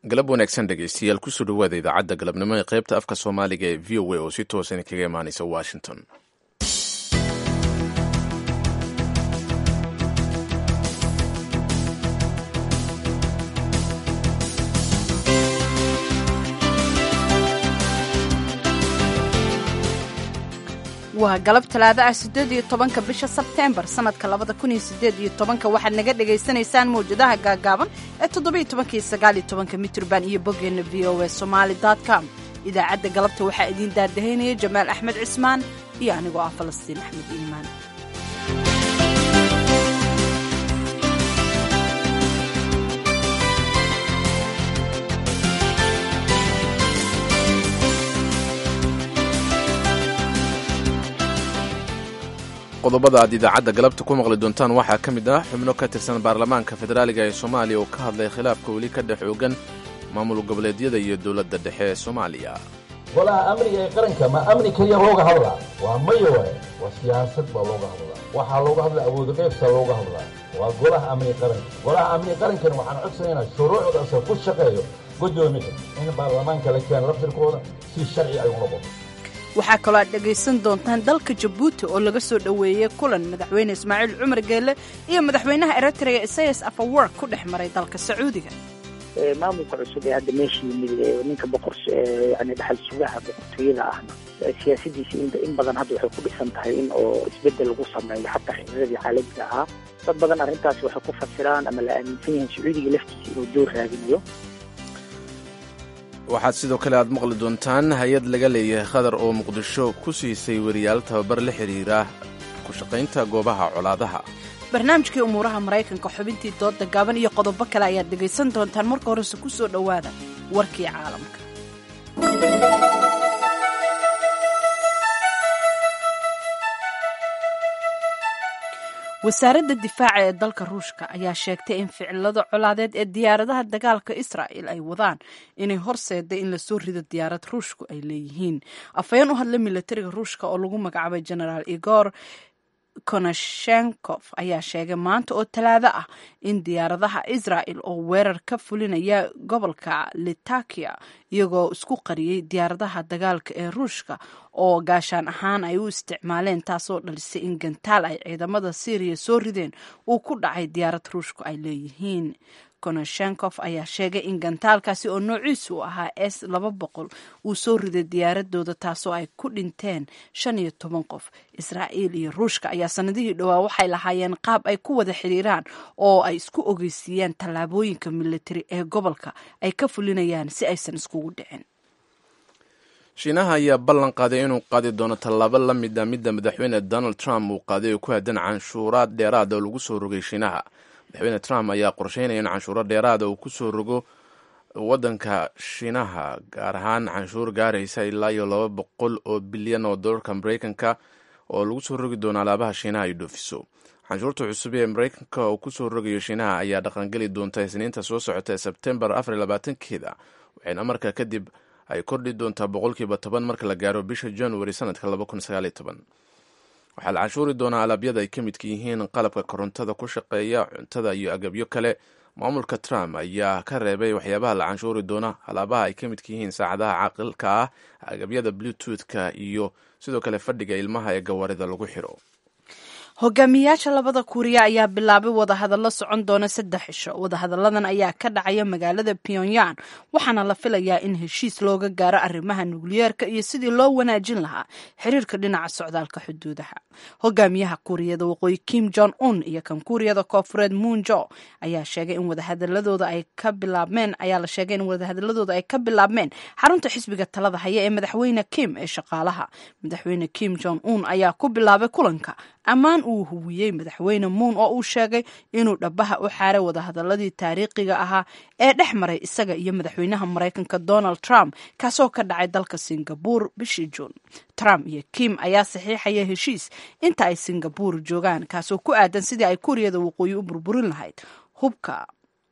galab wanaagsan dhegeystayaal kusoo dhawaada idaacadda galabnimo ee qaybta afka soomaaliga ee v o a oo si toosan kaga imaanaysa washington waa galab talaado ah siddeed iyo tobanka bisha sebteembar sannadka labada kun iyo siddeed iyo tobanka waxaad naga dhagaysanaysaan mawjadaha gaagaaban ee toddobiyo tobanka iyo sagaal iyo tobanka mitrban iyo boggeenna v o a somaali com idaacadda galabta waxaa idiin daadahaynaya jamaal axmed cismaan iyo anigoo ah falastiin axmed iimaan qodobada aad idaacadda galabta ku maqli doontaan waxaa ka mid ah xubno ka tirsan baarlamaanka federaaliga ee soomaaliya oo ka hadlay khilaafka weli ka dhex oogan maamul goboleedyada iyo dowladda dhexe ee soomaaliya golaha amniga ee qaranka ma amni keliya looga hadlaa waa maya waay waa siyaasad baa looga hadlaa waxaa looga hadlaa awooda qaybsaa looga hadlaa waa golaha amniga qaranka golaha amniga qarankana waxaan codsanaynaa shuruucdaasa ku shaqeeyo guddoomiya in baarlamaanka la keeno laftirkooda si sharci ay u noqoto waxaa kaloo aad dhegaysan doontaan dalka jabuuti oo laga soo dhoweeyey kulan madaxweyne ismaaciil cumar geelle iyo madaxweynaha eritrea isayas afawork ku dhex maray dalka sacuudiga maamulka cusub ee hadda meesha yimid ninka boqor yani dhaxal sugaha boqortooyada ahna siyaasadiisa in badan hadda waxay ku dhisan tahay in oo isbedel lagu sameeyo xataa xiriiradii caalamiga ahaa dad badan arrintaasi waxay ku fasiraan ama la aaminsan yahay sacuudiga laftiisa inuu door raadinayo waxaad sidoo kale aad maqli doontaan hay-ad laga leeyahay khadar oo muqdisho ku siisay weriyaal tababar la xidhiira ku shaqaynta goobaha colaadaha barnaamijkii umuuraha maraykanka xubintii dooda gaaban iyo qodobo kale ayaad dhegaysan doontaan marka horese ku soo dhowaada warkii caalamka wasaaradda difaaca ee dalka ruushka ayaa sheegtay in ficilada colaadeed ee diyaaradaha dagaalka israa'il ay wadaan inay horseeday in lasoo rido diyaarad ruushku ay leeyihiin afhayeen u hadla milatariga ruushka oo lagu magacaabay genaraal igor konashenkof ayaa sheegay maanta oo talaado ah in diyaaradaha israa'il oo weerar ka fulinaya gobolka litakia iyagoo isku qariyey diyaaradaha dagaalka ee ruushka oo gaashaan ahaan ay u isticmaaleen taasoo dhalisay in gantaal ay ciidamada syriya soo rideen uu ku dhacay diyaarad ruushku ay leeyihiin konashenkof ayaa sheegay in gantaalkaasi oo noociisu ahaa s laba boqol uu soo riday diyaaradooda taasoo ay ku dhinteen shan iyo toban qof israa'iil iyo ruushka ayaa sanadihii dhowaa waxay lahaayeen qaab ay ku wada xiriiraan oo ay isku ogeysiiyaan tallaabooyinka militari ee gobolka ay ka fulinayaan si aysan iskugu dhicin shiinaha ayaa ballan qaaday inuu qaadi doono tallaabo la mida midda madaxweyne donald trump uu qaaday oo ku aadan canshuuraad dheeraada oo lagu soo rogay shiinaha madaxweyne trump ayaa qorsheynaya in canshuuro dheeraada uu ku soo rogo waddanka shiinaha gaar ahaan canshuur gaaraysa ilaa iyo laba boqol oo bilyan oo dollarka mareykanka oo lagu soo rogi doono alaabaha shiinaha ay dhoofiso canshuurta cusub ee mareykanka uu kusoo rogayo shiinaha ayaa dhaqangeli doonta isniinta soo socota ee sebtembar afar iyo labaatankeeda waxayna markaa kadib ay kordhi doontaa boqolkiiba toban marka la gaaro bisha january sanadka laba kun sagaal iyo toban waxaa la canshuuri doonaa alaabyada ay ka midka yihiin qalabka korontada ku shaqeeya cuntada iyo agabyo kale maamulka trump ayaa ka reebay waxyaabaha la canshuuri doona alaabaha ay ka midka yihiin saacadaha caqilka ah agabyada bluetooth-ka iyo sidoo kale fadhiga ilmaha ee gawaarida lagu xiro hogaamiyaasha labada kuuriya ayaa bilaabay wadahadallo socon doona saddex cisho wadahadalladan ayaa ka dhacaya magaalada pyongyang waxaana la filayaa in heshiis looga gaaro arrimaha nukliyeerka iyo sidii loo wanaajin lahaa xiriirka dhinaca socdaalka xuduudaha hogaamiyaha kuuriyada waqooyi kim jong un iyo kan kuuriyada koofureed munjo ayaa sheegay in wadahadaladooda ay ka bilaabmeen ayaa la sheegay in wadahadaladooda ay ka bilaabmeen xarunta xisbiga talada haya ee madaxweyne kim ee shaqaalaha madaxweyne kim jong un ayaa ku bilaabay kulanka ammaan uu huwiyey madaxweyne muun oo uu sheegay inuu dhabaha u xaaray wadahadaladii taariikhiga ahaa ee dhex maray isaga iyo madaxweynaha maraykanka donald trump kaasoo ka dhacay dalka singabur bishii juun trump iyo kim ayaa saxiixaya heshiis inta ay singabur joogaan kaasoo ku aadan sidii ay kuuriyada waqooyi u burburin lahayd hubka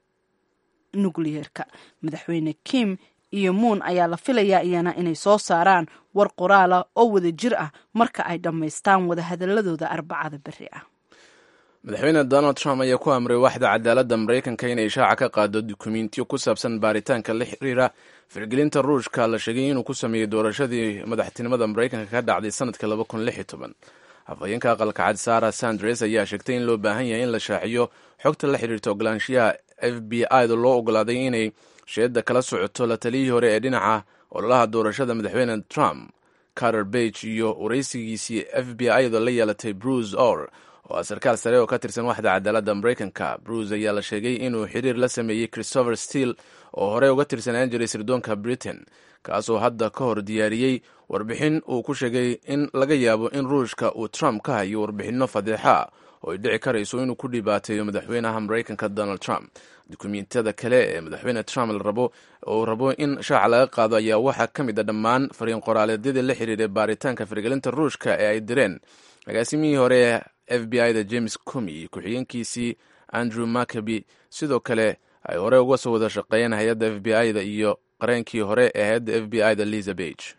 nukliyeerka madaxweyne kim iyo muun ayaa la filayaa iyana inay soo saaraan war qoraala oo wada jir ah marka ay dhammaystaan wadahadaladooda arbacada beri ah madaxweyne donald trump ayaa ku amray waxda cadaaladda maraykanka inay shaaca ka qaado dukumentiyo ku saabsan baaritaanka la xiriira firgelinta ruushka la sheegay inuu ku sameeyey doorashadii madaxtinimada maraykanka ka dhacday sanadka afhayeenka aqalka cad sara sandres ayaa sheegtay in loo baahan yahay in la shaaciyo xogta la xiriirta ogolaanshiyaha f b i da loo ogolaaday inay sheedda kala socoto la taliyihii hore ee dhinaca ololaha doorashada madaxweyne trump carter bage iyo waraysigiisii f b i da la yeelatay bruce or oo ah sarkaal sare oo ka tirsan waxda cadaaladda maraykanka bruce ayaa la sheegay inuu xiriir la sameeyey christopher steele oo horey uga tirsanaan jiray sirdoonka britain kaasoo hadda ka hor diyaariyey warbixin uu ku sheegay in laga yaabo in ruushka uu trump ka hayo warbixinno fadeexa oo ay dhici karayso inuu ku dhibaateeyo madaxweynaha maraykanka donald trump dukumentiyada kale ee madaxweyne trump larabo uu rabo in shaaca laga qaado ayaa waxaa ka mid a dhammaan fariin qoraaleedyadii la xiriiray baaritaanka firgelinta ruushka ee ay direen agaasimihii hore ee f b i da james comi ku-xigeenkiisii andrew maccaby sidoo kale ay hore uga soo wada shaqeeyeen hay-adda f b i da iyo qareenkii hore ee hay-adda f b i da liza bage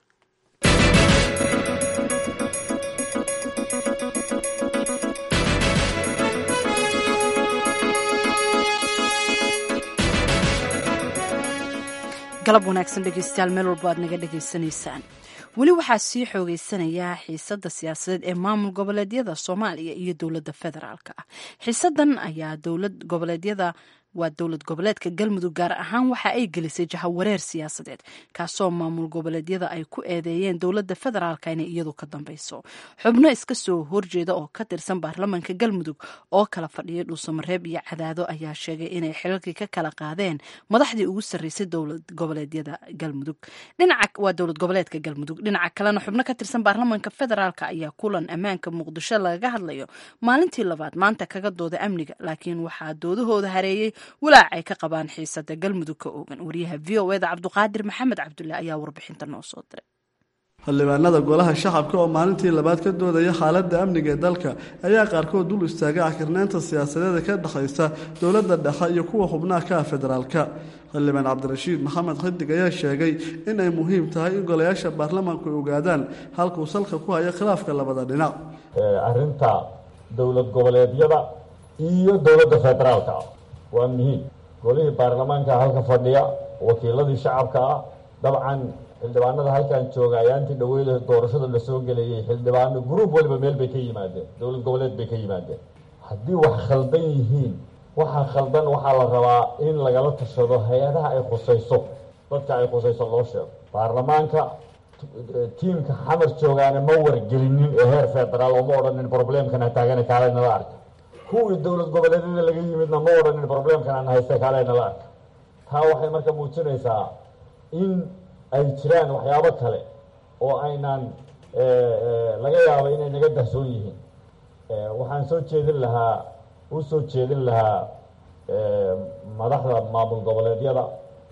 galab wanaagsan dhegeystayaal meel walba aad naga dhegaysanaysaan weli waxaa sii xoogeysanayaa xiisadda siyaasadeed ee maamul goboleedyada soomaaliya iyo dowladda federaalka ah xiisadan ayaa dowlad goboleedyada waa dowlad goboleedka galmudug gaar ahaan waxa ay gelisay jahawareer siyaasadeed kaasoo maamul goboleedyada ay ku eedeeyeen dowladda federaalka inay iyadu ka dambeyso xubno iska soo horjeeda oo ka tirsan baarlamaanka galmudug oo kala fadhiyay dhuusamareeb iyo cadaado ayaa sheegay inay xilalkii ka kala qaadeen madaxdii ugu sarreysay dowlad goboleedyada galmudug dhinaca waa dowlad goboleedka galmudug dhinaca kalena xubno ka tirsan baarlamaanka federaalka ayaa kulan ammaanka muqdisho lagaga hadlayo maalintii labaad maanta kaga dooda amniga laakiin waxaa doodahooda hareeyey walaac ay ka qabaan xiisada galmudug ka oogan wariyaha v o eda cabduqaadir maxamed cabdulle ayaa warbixinta noo soo diray xildhibaanada golaha shacabka oo maalintii labaad ka doodaya xaaladda amniga ee dalka ayaa qaarkood dul istaagay cakirnaanta siyaasadeeda ka dhexaysa dowladda dhexe iyo kuwa xubnaha ka ah federaalka xildhibaan cabdirashiid maxamed xidig ayaa sheegay in ay muhiim tahay in golayaasha baarlamaanku ay ogaadaan halkuu salka ku hayo khilaafka labada dhinac arrinta dowlad goboleedyada iyo dowladda federaalka waa muhiim golihii baarlamaanka halka fadhiya wakiiladii shacabka ah dabcan xildhibaanada halkan jooga ayaantii dhaweyda doorashada lasoo gelayay xildhibaano gruub waliba meel bay ka yimaadeen dowlad goboleed bay ka yimaadeen haddii wax khaldan yihiin waxaa khaldan waxaa la rabaa in lagala tashado hay-adaha ay khusayso dadka ay khusayso loo sheego baarlamaanka tiimka xamar joogaana ma wargelinin ee heer federaal oo ma odhanin problemkana taagana kaalenala arka kuwii dowlad goboleedyada laga yimidna ma odhanin problemkan aan haysta kaalenala arka taa waxay marka muujinaysaa in ay jiraan waxyaabo kale oo aynaan laga yaabo inay naga dahsoon yihiin waxaan soo jeedin lahaa u soo jeedin lahaa madaxda maamul goboleedyada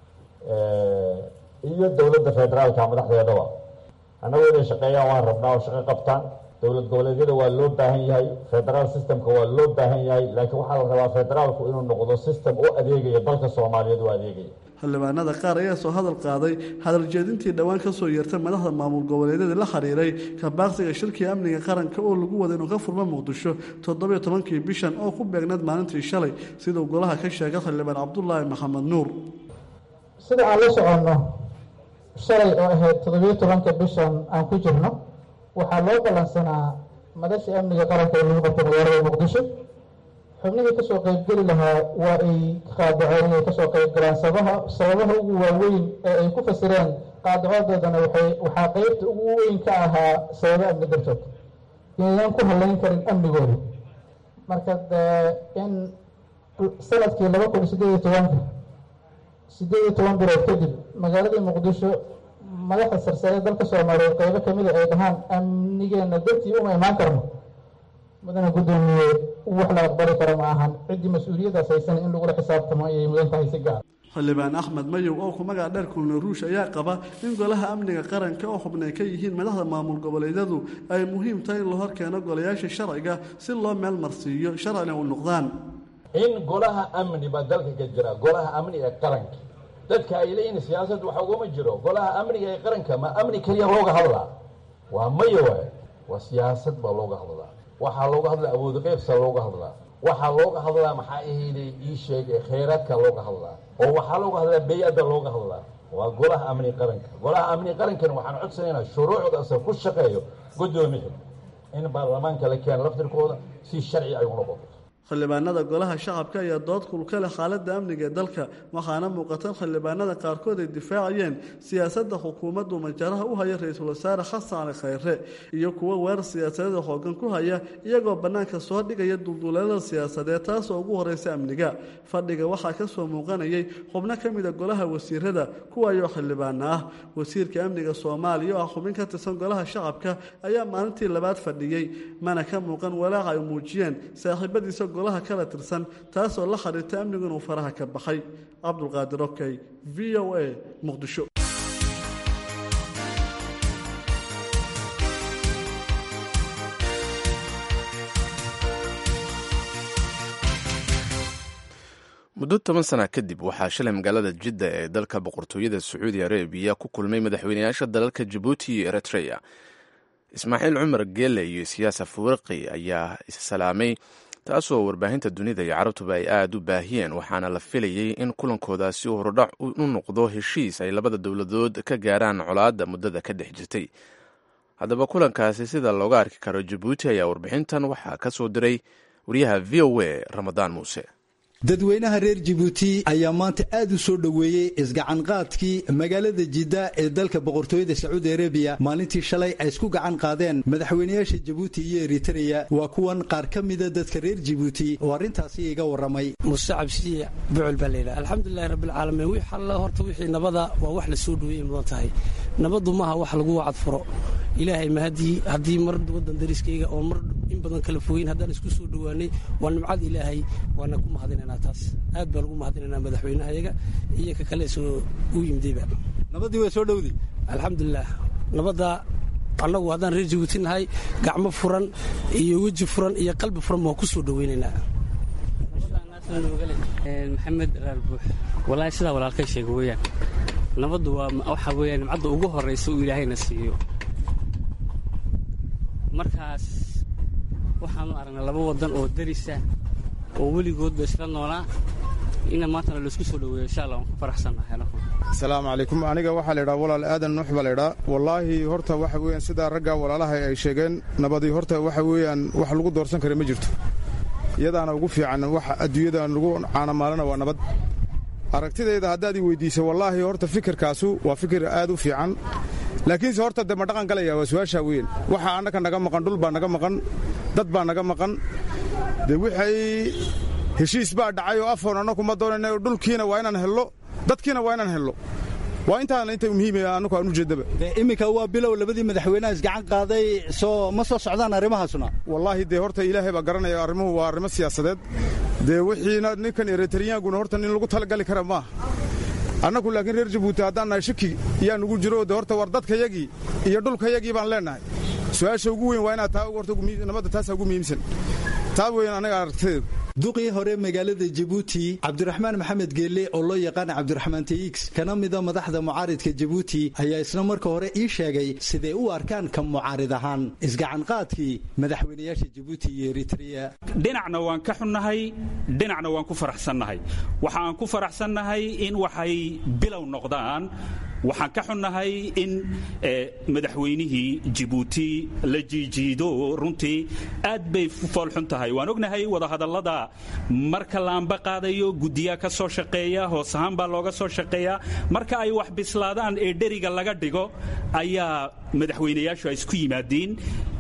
iyo dowladda federaalka madaxdeedaba annagu inay shaqeeyaan waan rabnaa oo shaqo qabtaan dowlad goboleedyada waa loo baahan yahay federaal systemka waa loo baahan yahay laakiin waxaa la rabaa federaalku inuu noqdo system u adeegaya dalka soomaaliyeed u adeegaya xildhibaanada qaar ayaa soo hadal qaaday hadal jeedintii dhowaan ka soo yeertay madaxda maamul goboleedyada la xiriiray kabaaqsiga shirkii amniga qaranka oo lagu wada inuu ka furmo muqdisho toddobiyo tobankii bishan oo ku beegneed maalintii shalay siduu golaha ka sheegay xildhibaan cabdulaahi maxamed nuur sida aan la soconno shalay oo ahayd toddobiyo tobanka bishan aan ku jirno waxaa loo ballansanaa madashii amniga qaranka ee lagu qabtay magaalada muqdisho xubnihii kasoo qeybgeli lahaa waa ay qaadaceen inay kasoo qeybgalaan sabaha sababaha ugu waaweyn ee ay ku fasireen qaadacodoodana waxay waxaa qeybta ugu weyn ka ahaa sababo amni dartood inaynan ku halayn karin amnigooda marka in sanadkii laba kun sideed iyo tobanka sideed iyo toban bilood kadib magaaladii muqdisho madaxda sarsare dalka soomaaliyeed qeybo kamida ay dhahaan amnigeena dartii uma imaan karno mudana guddoomiye wax la aqbali karo ma ahan ciddii mas-uuliyadaas haysan in lagula xisaabtamo ayay mudan tahay si gaar xildhibaan axmed mayow oo ku magac dheer kulna ruush ayaa qaba in golaha amniga qaranka oo xubnay ka yihiin madaxda maamul goboleedyadu ay muhiim tahay in la hor keeno golayaasha sharciga si loo meel marsiiyo sharcina u noqdaan in golaha amni baa dalka ka jira golaha amni ee qaranka dadka ay leeyihin siyaasad waxa ugama jiro golaha amniga ee qaranka ma amni keliya looga hadlaa waa maya waay waa siyaasad baa looga hadlaa waxaa looga hadlaa awood qeybsa looga hadlaa waxaa looga hadlaa maxaa ahayday ii sheegay khayraadka looga hadlaa oo waxaa looga hadlaa bey-adda looga hadlaa waa golaha amni qaranka golaha amni qarankan waxaan codsanaynaa shuruucdaasa ku shaqeeyo guddoomiya in baarlamaanka la keeno laftirkooda si sharci ay u noqoto xildhibaanada golaha shacabka ayaa dood kulka leh xaaladda amniga ee dalka waxaana muuqatan xildhibaanada qaarkood ay difaacayeen siyaasadda xukuumaddu majaraha u haya ra-iisul wasaare xasan cali khayre iyo kuwo weerar siyaasadeeda xoogan ku haya iyagoo bannaanka soo dhigaya dulduleelada siyaasadeed taasoo ugu horeysa amniga fadhiga waxaa ka soo muuqanayay xubno ka mida golaha wasiirada kuwaayoo xildhibaana ah wasiirka amniga soomaaliya oo ah xubin ka tirsan golaha shacabka ayaa maalintii labaad fadhiyey mana ka muuqan walaaca ay muujiyeen saaxiibadiisa golaha kala tirsan taasoo la xiriirta amnigu inuu faraha ka baxay cabdulqaadir okey v o a muqdisho muddo toban sana kadib waxaa shalay magaalada jidda ee dalka boqortooyada sacuudi arabiya ku kulmay madaxweyneyaasha dalalka jabuuti iyo eritreya ismaaciil cumar geele iyo siyaasa fuwirqi ayaa issalaamay taasoo warbaahinta dunida iyo carabtuba ay aada u baahiyeen waxaana la filayey in kulankoodaasi horudhac u noqdo heshiis ay labada dowladood ka gaaraan colaadda muddada ka dhex jirtay haddaba kulankaasi sida looga arki karo jabuuti ayaa warbixintan waxaa ka soo diray wariyaha v o a ramadaan muuse dadweynaha reer jabuuti ayaa maanta aad u soo dhoweeyey isgacanqaadkii magaalada jidda ee dalka boqortooyada sacuudi arabiya maalintii shalay ay isku gacan qaadeen madaxweynayaasha jabuuti iyo eritreya waa kuwan qaar ka mida dadka reer jabuuti oo arrintaasi iga warramay muse cabsiye bucul baa layidhaha alxamdulilahi rabbilcaalamiin wix alla horta wixii nabada waa wax la soo dhoweeyey mudan tahay nabaddu maaha wax lagu wacad furo ilaahay ma haddii haddii mar waddan dariskayga oo mar in badan kala fogeyn haddaan isku soo dhowaanay waa nimcad ilaahay waana ku mahadinayna taas aad baan ugu mahadinaynaa madaxweynahayaga iyo ka kale soo u yimidayba nabaddii waa soo dhowday alxamdulilah nabadda annagu haddaan reer jabuuti nahay gacmo furan iyo weji furan iyo qalbi furan baan ku soo dhoweynaynaa maxamed raar buux walaahi sidaa walaalkay sheega weeyaan nabaddu waa waxaa weeyaan nimcadda ugu horraysa uu ilaahayna siiyo markaas waxaanu aragnay laba waddan oo darisa oo weligoodba isla noolaa ina maantana laisku soo dhoweeyo insha allah waan ku faraxsannahay asalaamu calaykum aniga waxaa laydhaha walaal aadan nuux baa laydhaa wallaahi horta waxa weeyaan sidaa ragga walaalaha ay sheegeen nabadii horta waxa weeyaan wax lagu doorsan kara ma jirto iyadaana ugu fiican waxa adduunyada lagu caanamaalana waa nabad aragtidayda haddaad i weyddiisa wallaahi horta fikirkaasu waa fikir aad u fiican laakiinse horta de ma dhaqan galaya waa su-aashaa weyn waxa annaka naga maqan dhul baa naga maqan dad baa naga maqan dee waxay heshiis baa dhacay oo afoon annaku ma doonayna dhulkiina waa inaan hello dadkiina waa inaan hello waa intaana inta muhiimaya annaku aan u jeeddaba iminka waa bilow labadii madaxweynaha isgacan qaaday soo ma soo socdaan arrimahaasuna wallaahi dee horta ilaahay baa garanaya arrimuhu waa arrimo siyaasadeed dee wixiina ninkan eritariyaanguna horta nin lagu talagali kara maaha annaku laakiin reer jabuuti haddaan nahay shaki yaa nugu jiro de horta war dadkayagii iyo dhulkayagii baan leennahay su-aasha ugu weyn waa inaad taa horta nabadda taasaa ugu muhiimsan taa weyn anaga aragtadeedu duqii hore magaalada jabuuti cabdiraxmaan maxamed geelle oo loo yaqaana cabdiraxmaan tx kana mida madaxda mucaaridka jabuuti ayaa isna marka hore ii sheegay siday u arkaan ka mucaarid ahaan isgacanqaadkii madaxweynayaasha jabuuti iyo eritreya dhinacna waan ka xunnahay dhinacna waan ku faraxsannahay waxa aan ku faraxsannahay in waxay bilow noqdaan waxaan ka xunnahay in madaxweynihii jibuuti la jiijiido runtii aad bay foolxun tahay waan ognahay wadahadallada marka laamba qaadayo guddiyaa ka soo shaqeeya hoos ahaan baa looga soo shaqeeyaa marka ay wax bislaadaan ee dheriga laga dhigo ayaa madaxweynayaashu ay isku yimaadiin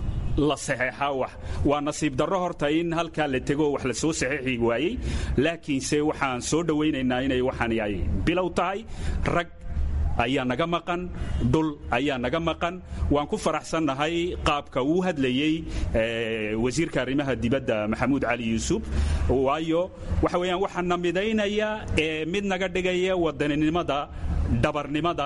la saxeexaa wax waa nasiib darro horta in halkaa la tego wax la soo saxeexi waayey laakiinse waxaan soo dhowaynaynaa inay waxaan ay bilow tahay rag ayaa naga maqan dhul ayaa naga maqan waan ku faraxsannahay qaabka uu hadlayey wasiirka arrimaha dibadda maxamuud cali yuusuf waayo waxa weeyaan waxaa na midaynaya ee mid naga dhigaya wadaninimada dhabarnimada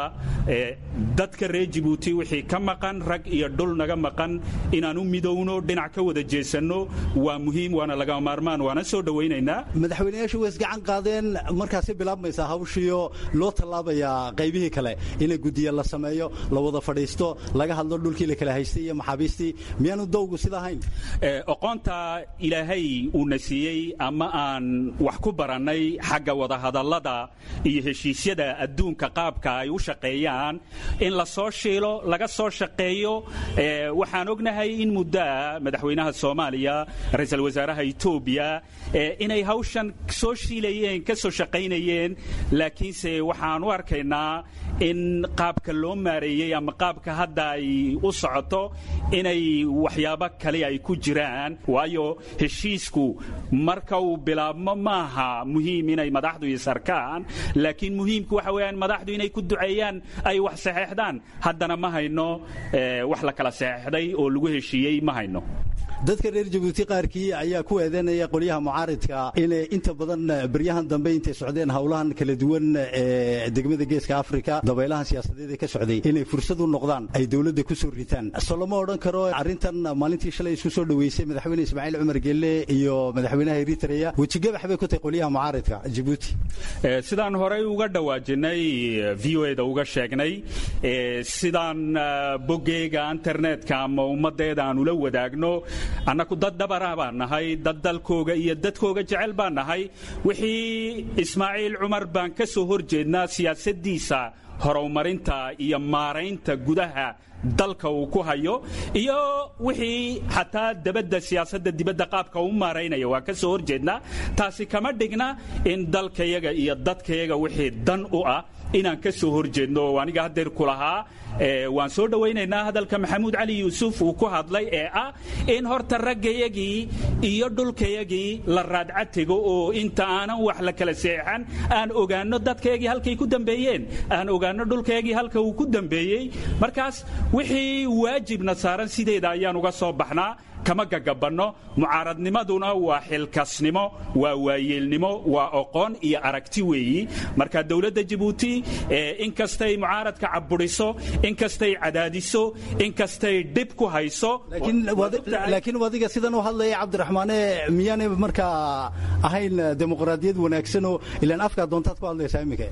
dadka reer jibuuti wixii ka maqan rag iyo dhul naga maqan inaan u midowno dhinac ka wada jeesanno waa muhiim waana laga maarmaan waana soo dhowaynaynaa madaxweynayaashu way isgacan qaadeen markaasi bilaabmaysaa hawshiiyo loo tallaabayaa qaybihii kale ina guddiya la sameeyo la wada fadhiisto laga hadlo dhulkii la kala haystay iyo maxaabiistii miyaanu dowgu sida ahayn oqoonta ilaahay uuna siiyey ama aan wax ku barannay xagga wadahadallada iyo heshiisyada adduunka qaabka ay u shaqeeyaan in la soo shiilo laga soo shaqeeyo waxaan ognahay in muddoa madaxweynaha soomaaliya ra-iisul wasaaraha etoobiya inay hawshan soo shiilayeen ka soo shaqaynayeen laakiinse waxaan u arkaynaa in qaabka loo maareeyey ama qaabka hadda ay u socoto inay waxyaabo kale ay ku jiraan waayo heshiisku marka uu bilaabmo maaha muhiim inay madaxdu isarkaan laakiin muhiimku waxa weeyaan madaxdu inay ku duceeyaan ay wax saxeexdaan haddana ma hayno wax la kala saxeexday oo lagu heshiiyey ma hayno dadka reer jabuuti qaarkii ayaa ku eedeynaya qolyaha mucaaridka inay inta badan beryahan dambe intay socdeen howlahan kala duwan ee degmada geeska afrika dabaylahan siyaasadeed ee ka socday inay fursad u noqdaan ay dowladda ku soo ritaan soo lama odhan karo arrintan maalintii shalay isku soo dhoweysay madaxweyne ismaaciil cumar gelle iyo madaxweynaha eritrea wejigabax bay ku tahay qolyaha mucaaridka jabuuti sidaan horey uga dhawaajinay v o eda uga sheegnay sidaan boggeyga internetka ama ummaddeeda aan ula wadaagno annaku dad dhabarah baan nahay dad dalkooga iyo dadkooga jecel baan nahay wixii ismaaciil cumar baan ka soo hor jeednaa siyaasaddiisa horumarinta iyo maaraynta gudaha dalka uu ku hayo iyo wixii xataa dabadda siyaasadda dibadda qaabka u maaraynaya waa ka soo hor jeednaa taasi kama dhigna in dalkayaga iyo dadkayaga wixii dan u ah inaan ka soo hor jeedno oo aniga haddeer ku lahaa waan soo dhowaynaynaa hadalka maxamuud cali yuusuf uu ku hadlay ee ah in horta raggayagii iyo dhulkayagii la raadca tego oo inta aanan wax la kala seexan aan ogaanno dadkayagii halkay ku dambeeyeen aan ogaanno dhulkayagii halka uu ku dambeeyey markaas wixii waajibna saaran sideeda ayaan uga soo baxnaa kama gagabanno mucaaradnimaduna waa xilkasnimo waa waayeelnimo waa oqoon iyo aragti weeyi marka dowladda jabuuti inkastay mucaaradka caburiso inkastay cadaadiso inkastay dhib ku hayso laakiin adiga sidan u hadlaya cabdiraxmaane miyaanay markaa ahayn dimuqraadiyad wanaagsanoo ilaan afkaa doontaad ku hadlaysaa iminka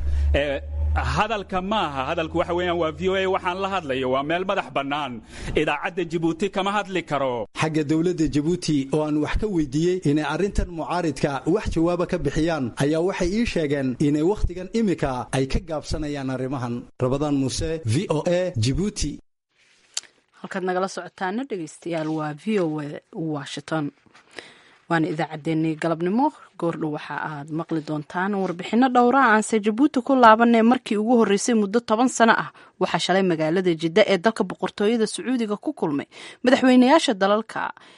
hadalka maaha hadalku waxa weeyaan waa v o a waxaan la hadlayo waa meel madax bannaan idaacadda jabuuti kama hadli karo xagga dowladda jabuuti oo aan wax ka weydiiyey inay arrintan mucaaridka wax jawaaba ka bixiyaan ayaa waxay ii sheegeen inay wakhtigan imika ay ka gaabsanayaan arrimahan rabadaan muuse v o a jibuuti halkaad nagala socotaana dhegeystayaal waa v o a washington waana idaacaddeenii galabnimo goordhow waxa aad maqli doontaan warbixino dhowra aanse jabuuti ku laabanee markii ugu horreysay muddo toban sano ah waxaa shalay magaalada jidda ee dalka boqortooyada sacuudiga ku kulmay madaxweynayaasha dalalka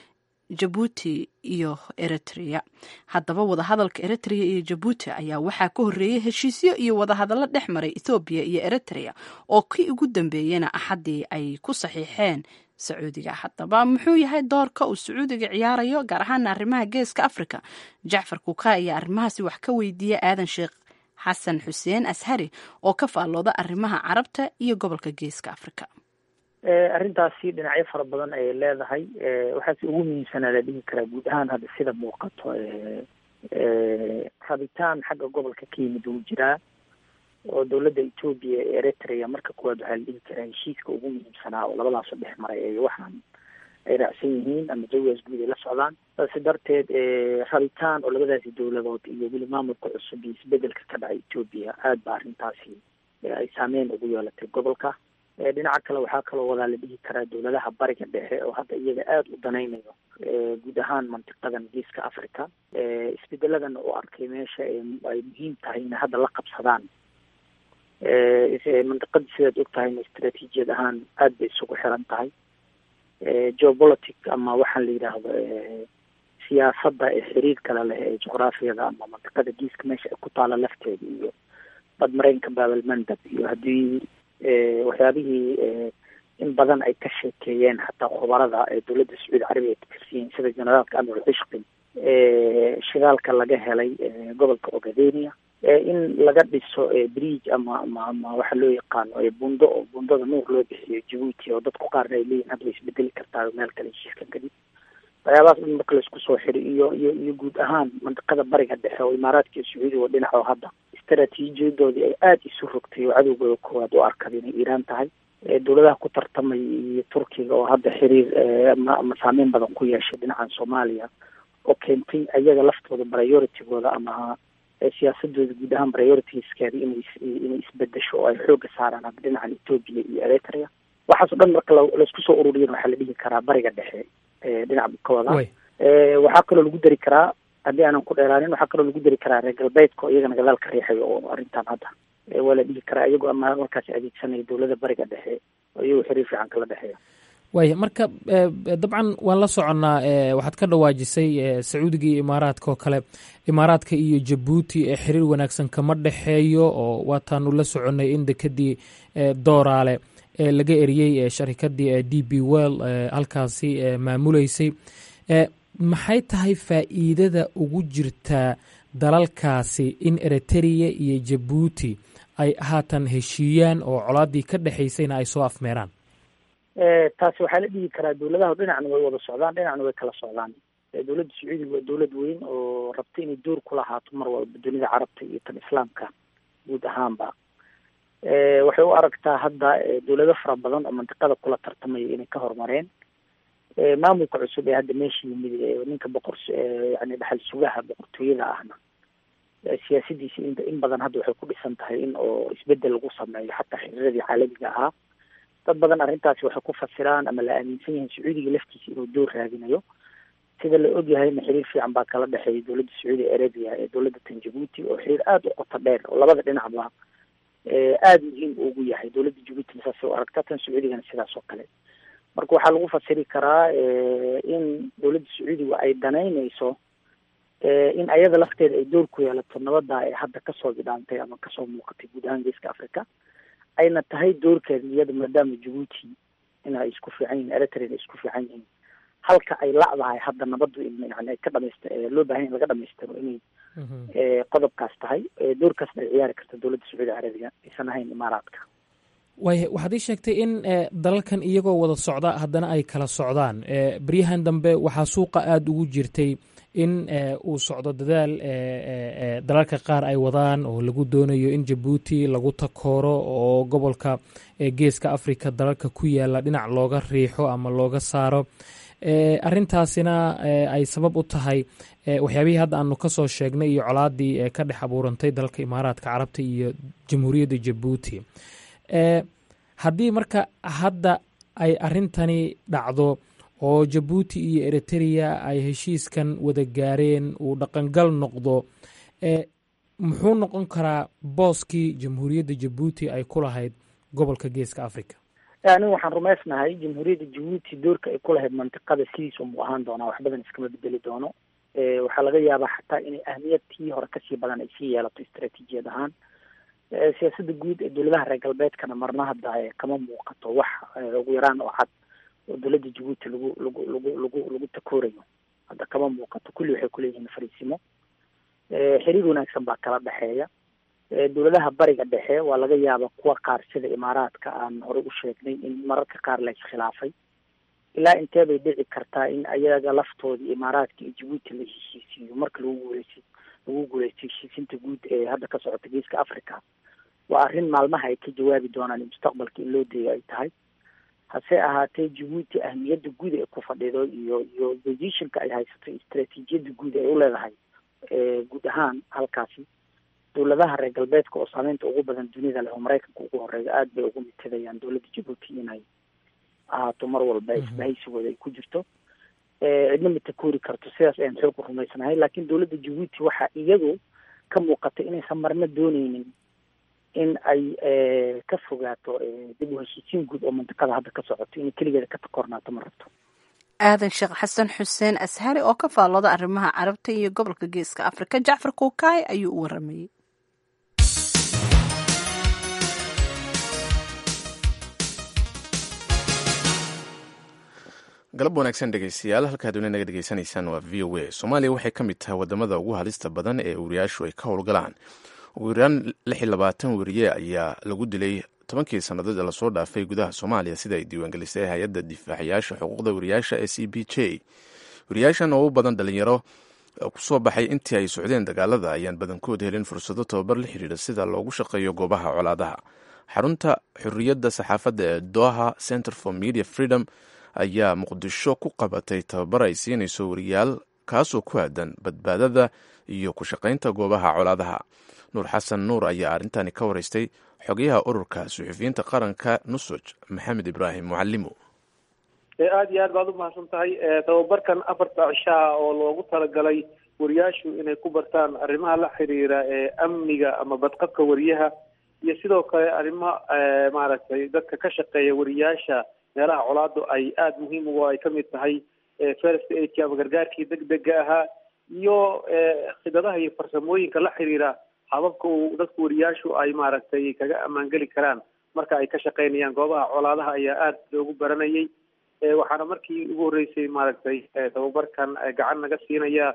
jabuuti iyo eritrea haddaba wadahadalka eritrea iyo jabuuti ayaa waxaa ka horreeyey heshiisyo iyo wadahadallo dhex maray ethoobiya iyo eritrea oo kii ugu dambeeyena axaddii ay ku saxiixeen sacuudiga haddaba muxuu yahay doorka uu sacuudiga ciyaarayo gaar ahaana arrimaha geeska africa jacfar kuuka ayaa arrimahaasi wax ka weydiiya aadan sheekh xasan xuseen ashari oo ka faallooda arrimaha carabta iyo gobolka geeska africa arrintaasi dhinacyo fara badan ayay leedahay waxaase ugu muhiimsanaa la dhihi karaa guud ahaan hadda sida muuqato rabitaan xagga gobolka ka yimid wuu jiraa oo dowladda etoobiya ee eritrea marka kuwaad waxaa la dhihi karaa heshiiska ugu muhiimsanaa oo labadaasoo dhex maray ee waxaan ay raacsan yihiin ama jawigaas guud ay la socdaan saasi darteed rabitaan oo labadaasi dowladood iyo weli maamulka cusub iyo isbedelka ka dhacay etoobiya aad ba arrintaasi ay saameyn ugu yeelatay gobolka dhinaca kale waxaa kaloo wadaa la dhihi karaa dowladaha bariga dhexe oo hadda iyaga aada u danaynayo guud ahaan mantiqadan geeska africa isbedeladan u arkay meesha ay muhiim tahay inay hadda la qabsadaan mantiqada sidaad og tahayna istraatiijiyad ahaan aada bay isugu xiran tahay geopolitic ama waxaan la yidhaahdo siyaasadda ee xiriir kale leh ee juqraafiyada ama mantiqada geeska meesha ay ku taala lafteeda iyo badmareenka baabalmandab iyo haddii waxyaabihii in badan ay ka sheekeeyeen xataa khubarada ee dowladda sacuudi carabiya ay katirsiyiin sida generaalka anwar cishqi shidaalka laga helay gobolka ogadenia in laga dhiso bridge ama ama ama waxa loo yaqaano bundo oo bundada nuur loo bixiyo jabuuti oo dadku qaarna ay leeyihin hadda way isbedeli kartaa meel kale heshiiskan kadib waxyaabahaas dhan marka laisku soo xiri iyo iyo iyo guud ahaan mandiqada bariga dhexe oo imaaraadka iyo sacuudiga oo dhinac oo hadda istaraatiijiyadoodii ay aada isu rogtay oo cadowgooda koowaad u arkada inay iiraan tahay dowladaha ku tartamay iyo turkiga oo hadda xiriir ama ama saameyn badan ku yeeshay dhinacan soomaaliya oo keentay ayaga laftooda prioritigooda ama siyaasadooda guud ahaan prioritiskeeda inay inay isbedesho oo ay xooga saaraan hadda dhinacan ethoopia iyo eritrea waxaasoo dhan marka laisku soo ururiyan waxaa la dhihi karaa bariga dhexe dhinac bukawada waxaa kaloo lagu dari karaa haddii aanan ku dheeraanin waxaa kaloo lagu dari karaa reer galbeedka oo iyagana gadaal ka riixayo oo arrintan hadda waa la dhihi karaa iyagoo ama markaasi adeegsanaya dowladda bariga dhexe oo iyagoo xiriir fiican kala dhexeeya waaya marka dabcan waan la soconnaa waxaad ka dhawaajisay sacuudiga iyo imaaraadka oo kale imaaraadka iyo jabuuti ee xiriir wanaagsan kama dhexeeyo oo waataanu la soconnay in dekadii dooraale laga eriyey sharikadii d b well halkaasi maamuleysay maxay tahay faa'iidada ugu jirtaa dalalkaasi in eritrea iyo jabuuti ay haatan heshiiyaan oo colaadii ka dhexaysayna ay soo afmeeraan taasi waxaa la dhihi karaa dowladaha dhinacna way wada socdaan dhinacna way kala socdaan dowladda sacuudiga waa dowlad weyn oo rabta inay door ku lahaato mar walba dunida carabta iyo tan islaamka guud ahaanba waxay u aragtaa hadda dowlado fara badan oo mantiqada kula tartamaya inay ka horumareen maamulka cusub ee hadda meesha yimid ninka boqor yani dhaxal sugaha boqortooyada ahna siyaasadiisa in in badan hadda waxay ku dhisan tahay in oo isbedel lagu sameeyo xataa xiriiradii caalamiga ahaa dad badan arrintaasi waxay ku fasiraan ama la aaminsan yahay sacuudiga laftiisa inuu door raadinayo sida la ogyahayna xiriir fiican baa kala dhexeeya dowladda sacuudi arabia ee dowladda tan jabuuti oo xiriir aada u qoto dheer oo labada dhinacba aada muhiim ugu yahay dowladda jabuutina saasay u aragtaa tan sacuudigana sidaas oo kale marka waxaa lagu fasiri karaa in dowladda sacuudiga ay danaynayso in ayada lafteeda ay door ku yeelato nabada ee hadda kasoo bidhaantay ama kasoo muuqatay guud ahaan geeska africa ayna tahay doorkeeda iyada maadaama jabuuti in ay isku fiican yihin eritrea ay isku fiican yihiin halka ay la'dahay hadda nabadu yani ay ka dhamayst loo baahan in laga dhamaystiro inay qodobkaas tahay doorkaasna ay ciyaari karta dowladda sacuudi carabiga aysan ahayn imaaraadka waaya waxaad ii sheegtay in dalalkan iyagoo wada socda haddana ay kala socdaan beryahan dambe waxaa suuqa aada ugu jirtay in uu socdo dadaal dalalka qaar ay wadaan oo lagu doonayo in jabuuti lagu takooro oo gobolka geeska africa dalalka ku yaala dhinac looga riixo ama looga saaro arintaasina ay sabab u tahay waxyaabihii hadda aanu kasoo sheegnay iyo colaadii ka dhex abuurantay dalalka imaaraadka carabta iyo jamhuuriyadda jabuuti haddii marka hadda ay arintani dhacdo oo jabuuti iyo eritrea ay heshiiskan wada gaareen uu dhaqangal noqdo muxuu noqon karaa booskii jamhuuriyadda jabuuti ay ku lahayd gobolka geeska africa anigu waxaan rumaysnahay jamhuuriyadda jabuuti doorka ay ku lahayd mantiqada sidiisa umuu ahaan doonaa wax badan iskama bedeli doono waxaa laga yaabaa xataa inay ahmiyad tii hore kasii badan ay sii yeelato istaraatiijiyad ahaan siyaasada guud ee dowladaha reer galbeedkana marna hadda kama muuqato wax ugu yaraan oo cad oo dowladda jabuuti lagu lagu lagu lagu lagu takoorayo hadda kama muuqato kulli waxay kuleeyihiin fariisimo xiriir wanaagsan baa kala dhexeeya dowladaha bariga dhexe waa laga yaaba kuwa qaar sida imaaraadka aan horey u sheegnay in mararka qaar la iskhilaafay ilaa intee bay dhici kartaa in ayaga laftoodii imaaraadka iyo jabuuti la heshiisiiyo marka lagu guuleysa lagu guuleystay heshiisinta guud ee hadda ka socota geeska africa waa arrin maalmaha ay ka jawaabi doonaan mustaqbalka in loo deeyo ay tahay hase ahaatee jabuuti ahmiyadda guud ee ku fadhido iyo iyo positionka ay haysato istaraatiijiyadda guud ay u leedahay guud ahaan halkaasi dowladaha reer galbeedka oo saameynta ugu badan dunida leh oo maraykanka ugu horeeya aada bay ugu mitidayaan dowladda jabuuti inay ahaato mar walba isbahaysigooda ay ku jirto cidna ma takoori karto sidaas ayaan xoog u rumaysanahay laakiin dowladda jabuuti waxaa iyadu ka muuqata inaysan marna dooneynin in ay ka fogaato dib u heshiisiin guud oo mantiqada hadda ka socoto inay keligeeda ka takoornaato ma rabto aadan sheekh xasan xuseen ashari oo ka faallooda arrimaha carabta iyo gobolka geeska afrika jacfar kuukaay ayuu u waramayey galab wanaagsan dhegeystayaal halkaad weli naga dhegeysanaysaan waa v o a soomaaliya waxay ka mid tahay wadamada ugu halista badan ee uuriyaashu ay ka howlgalaan ugu yaraan lix iyo labaatan weriye ayaa lagu dilay tobankii sannadood ee lasoo dhaafay gudaha soomaaliya sida ay diiwaangelisay hay-adda difaacayaasha xuquuqda wariyaasha ee c b j wariyaashan oo u badan dhalinyaro kusoo baxay intii ay socdeen dagaalada ayaan badankood helin fursado tababar la xidhiidha sida loogu shaqeeyo goobaha colaadaha xarunta xorriyadda saxaafadda ee doha center for media freedom ayaa muqdisho ku qabatay tababar ay siinayso wariyaal kaasoo ku aadan badbaadada iyo ku shaqaynta goobaha colaadaha nuur xasan nuur ayaa arrintani ka waraystay xogayaha ururka suxufiyiinta qaranka nusuj maxamed ibraahim mucalimo aada iyo aad baad umahadsan tahay tababarkan afarta cishaa oo loogu talagalay wariyaashu inay ku bartaan arrimaha la xiriira ee amniga ama badqabka wariyaha iyo sidoo kale arrimo maaragtay dadka ka shaqeeya wariyaasha meelaha colaadu ay aada muhiim uga ay kamid tahay first aidki ama gargaarkii degdega ahaa iyo khidadaha iyo farsamooyinka la xiriira hababka uu dadku wariyaashu ay maaragtay kaga ammaangeli karaan marka ay ka shaqeynayaan goobaha colaadaha ayaa aada loogu baranayay waxaana markii ugu horreysay maaragtay tababarkan gacan naga siinaya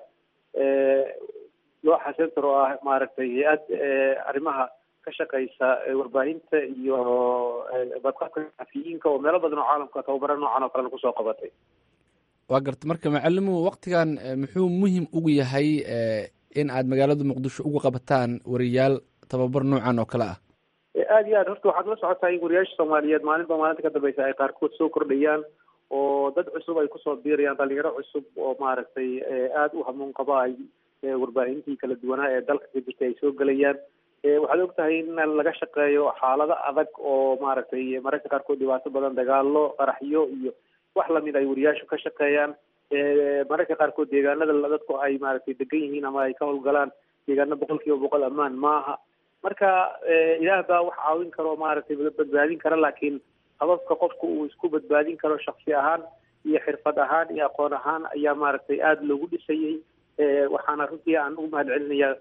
looxa center oo ah maaragtay hay-ad arrimaha ka shaqeysa warbaahinta iyo badqabka saxafiyiinka oo meelo badan oo caalamka tababaro noocan oo kalena kusoo qabatay waa garta marka macalimu waktigan muxuu muhim ugu yahay in aad magaalada muqdisho uga qabataan wariyaal tababar noocan oo kale ah aada iyo aad horta waxaad la socotaa in wariyaasha soomaaliyeed maalinba maalinta ka dambeysa ay qaarkood soo kordhayaan oo dad cusub ay kusoo biirayaan dhalinyaro cusub oo maaragtay aada u hamuun qaba ay warbaahintii kala duwanaa ee dalka ka jirtay ay soo gelayaan waxaad og tahay in laga shaqeeyo xaalado adag oo maaragtay mararka qaarkood dhibaato badan dagaalo qaraxyo iyo wax lamid ay wariyaashu ka shaqeeyaan mararka qaarkood deegaanada dadku ay maaragtay degan yihiin ama ay ka howlgalaan deegaano boqol kiiba boqol ammaan maaha marka ilaah baa wax caawin karo maaragtay badbaadin kara laakiin hababka qofka uu isku badbaadin karo shaksi ahaan iyo xirfad ahaan iyo aqoon ahaan ayaa maaragtay aada loogu dhisayay waxaana runtii aan ugu mahad celinayaa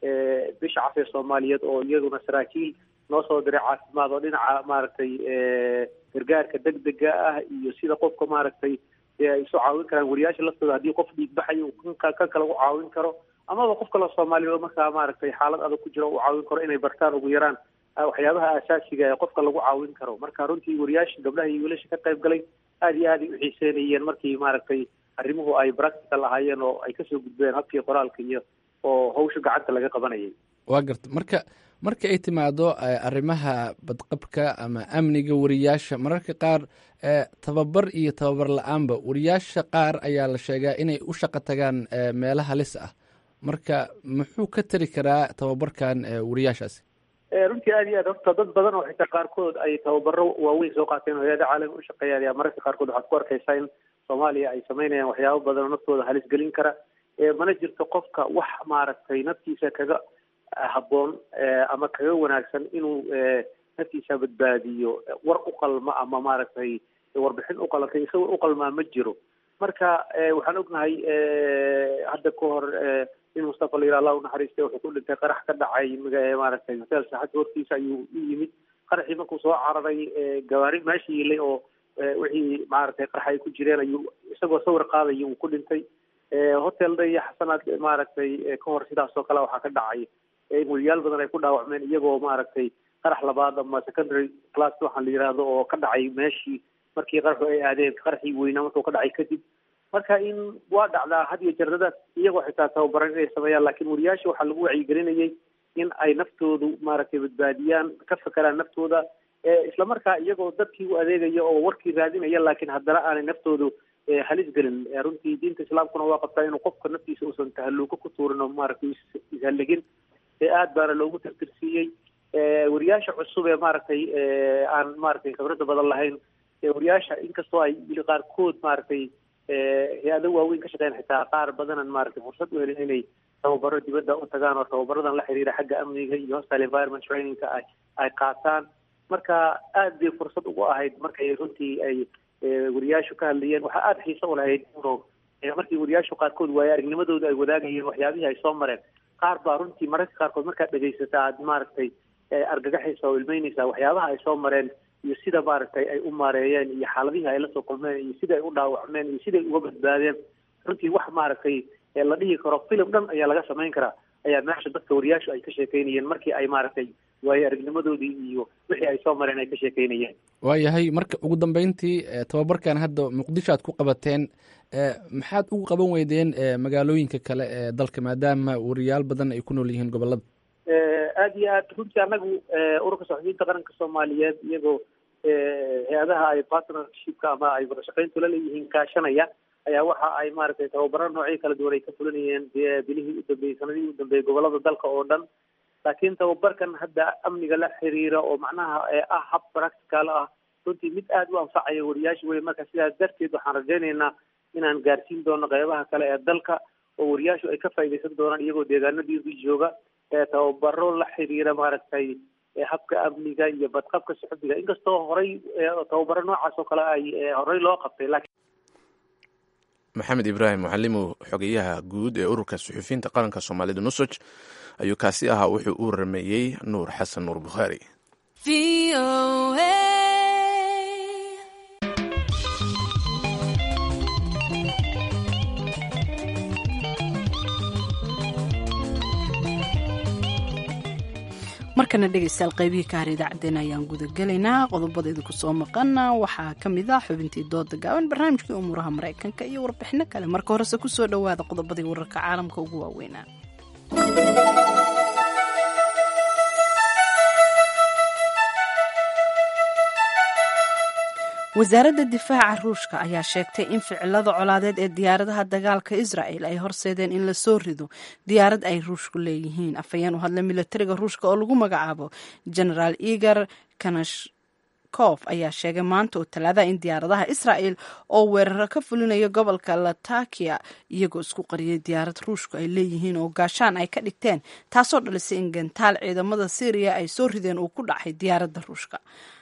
bisha cafee soomaaliyeed oo iyaduna saraakiil noo soo diray caafimaad oo dhinaca maaragtay gargaarka degdega ah iyo sida qofka maaragtay ay isu caawin karaan wariyaasha laftooda haddii qof dhiigbaxayo kan kale u caawin karo amaba qof kale soomaaliya oo markaa maaragtay xaalad adag ku jira u caawin karo inay bartaan ugu yaraan waxyaabaha aasaasiga ee qofka lagu caawin karo marka runtii wariyaasha gabdhaha iyo wiilasha ka qayb galay aada iyo aad ay u xiiseynayeen markii maaragtay arrimuhu ay practical ahaayeen oo ay kasoo gudbeen habkii qoraalka iyo oo hawsha gacanta laga qabanayay waa garta marka marka ay timaado arrimaha badqabka ama amniga wariyaasha mararka qaar tababar iyo tababar la-aanba wariyaasha qaar ayaa la sheegaa inay u shaqo tagaan meelo halis ah marka muxuu ka tari karaa tababarkan wariyaashaasi runtii aada iyo aad horta dad badan oo xitaa qaarkood ay tababaro waaweyn soo qaateen oo hay-ada caalami u shaqeeyaan ayaa mararka qaarkood waxaad ku arkaysaa in soomaaliya ay sameynayaan waxyaabo badan oo naftooda halis gelin kara mana jirto qofka wax maaragtay naftiisa kaga habboon ama kaga wanaagsan inuu naftiisa badbaadiyo war u qalma ama maaragtay warbixin u qalantay isagoo u qalmaa ma jiro marka waxaan ognahay hadda ka hor in mustafa layira allah unaxariistay wuxuu ku dhintay qarax ka dhacay maaragtay hotel saaxadda hortiisa ayuu u yimid qaraxii markuu soo cararay gawaari meesha yilay oo wixii maaragtay qarax ay ku jireen ayuu isagoo sawir qaadaya uu ku dhintay hotel day xasanaad maaragtay ka hor sidaas oo kale waxaa ka dhacay in weriyaal badan ay ku dhaawacmeen iyagoo maaragtay qarax labaad ama secondary class waxaan la yidhaahdo oo ka dhacay meeshii markii qaraxu ay aadeen qaraxii weynaa markuu ka dhacay kadib marka in waa dhacdaa had iyo jardadaas iyagoo xitaa tababaran inay sameeyaan laakiin wariyaasha waxaa lagu wacyigelinayay in ay naftoodu maaragtay badbaadiyaan ka fakeraan naftooda islamarkaa iyagoo dadkii u adeegaya oo warkii raadinaya laakiin haddana aanay naftoodu halis gelin runtii diinta islaamkuna waa qabtaa inuu qofka naftiisa uusan tahalluuko ku tuurin oo maaragtay ishalligin aad baana loogu tirtirsiiyey wariyaasha cusub ee maaragtay aan maaragtay khibradda badan lahayn wariyaasha inkastoo ay qaarkood maaragtay hay-ado waaweyn ka shaqeyn xitaa qaar badanan maaragtay fursad u helin inay tababaro dibadda u tagaan oo tababaradan la xiriira xagga amniga iyo hostile environment trainingka ay ay qaataan marka aad bay fursad ugu ahayd markay runtii ay wariyaashu ka hadlayeen waxaa aada xiise u lahayd uro markii wariyaashu qaarkood waaye aragnimadooda ay wadaagayeen waxyaabihii ay soo mareen qaar baa runtii mararka qaarkood markaad dhegaysata aad maaragtay argagaxaysa oo ilmeynaysa waxyaabaha ay soo mareen iyo sida maaragtay ay u maareeyeen iyo xaaladihii ay lasoo kulmeen iyo sida ay u dhaawacmeen iyo siday uga badbaadeen runtii wax maaragtay la dhihi karo filim dhan ayaa laga samayn karaa ayaa meesha dadka wariyaashu ay ka sheekeynayeen markii ay maaragtay waayo aragnimadoodii iyo wixii ay soo mareen ay ka sheekeynayeen waayahay marka ugu dambeyntii tababarkan hadda muqdisho aad ku qabateen maxaad ugu qaban weydeen magaalooyinka kale ee dalka maadaama wariyaal badan ay ku nool yihiin gobolada aada iyo aad runtii anagu ururka saxufiyiinta qaranka soomaaliyeed iyagoo hay-adaha ay partnershipka ama ay wadashaqeyntu la leeyihiin kaashanaya ayaa waxa ay maaragtay tababaro noocyo kala duwan ay ka fulinayeen bilihii u dambeeyey sanadihii u dambeeyey gobolada dalka oo dhan laakiin tababarkan hadda amniga la xiriira oo macnaha ah hab practical ah runtii mid aada u anfacaya wariyaasha wey marka sidaas darteed waxaan rajaynaynaa inaan gaarsiin doono qeybaha kale ee dalka oo wariyaashu ay ka faa'iidaysan doonaan iyagoo deegaanadiisu jooga tababaro la xiriira maaragtay habka amniga iyo badqabka suxubiga inkastoo horey tababaro noocaas oo kale ay horey loo qabtay laakiin maxamed ibraahim mucalimow xogeyaha guud ee ururka suxufiyiinta qaranka soomaalida nusoj ayuu kaasi ahaa wuxuu u rameeyey nuur xasan nuur bukhaari markana dhegeystayaal qaybihii ka har idaacaddeen ayaan gudagelaynaa qodobadeeda kusoo maqana waxaa ka mid ah xubintii dooda gaaban barnaamijkii umuuraha maraykanka iyo warbixino kale marka horese kusoo dhowaada qodobadii wararka caalamka ugu waaweynaa wasaaradda difaaca ruushka ayaa sheegtay in ficilada colaadeed ee diyaaradaha dagaalka israel ay horseedeen in lasoo rido diyaarad ay ruushku leeyihiin afhayeen u hadla milatariga ruushka oo lagu magacaabo genaraal igor kanashkof ayaa sheegay maanta oo talaadaha in diyaaradaha israel oo weeraro ka fulinaya gobolka latakia iyagoo isku qariyay diyaarad ruushku ay leeyihiin oo gaashaan ay ka dhigteen taasoo dhalisay in gantaal ciidamada syriya ay soo rideen uu ku dhacay diyaaradda ruushka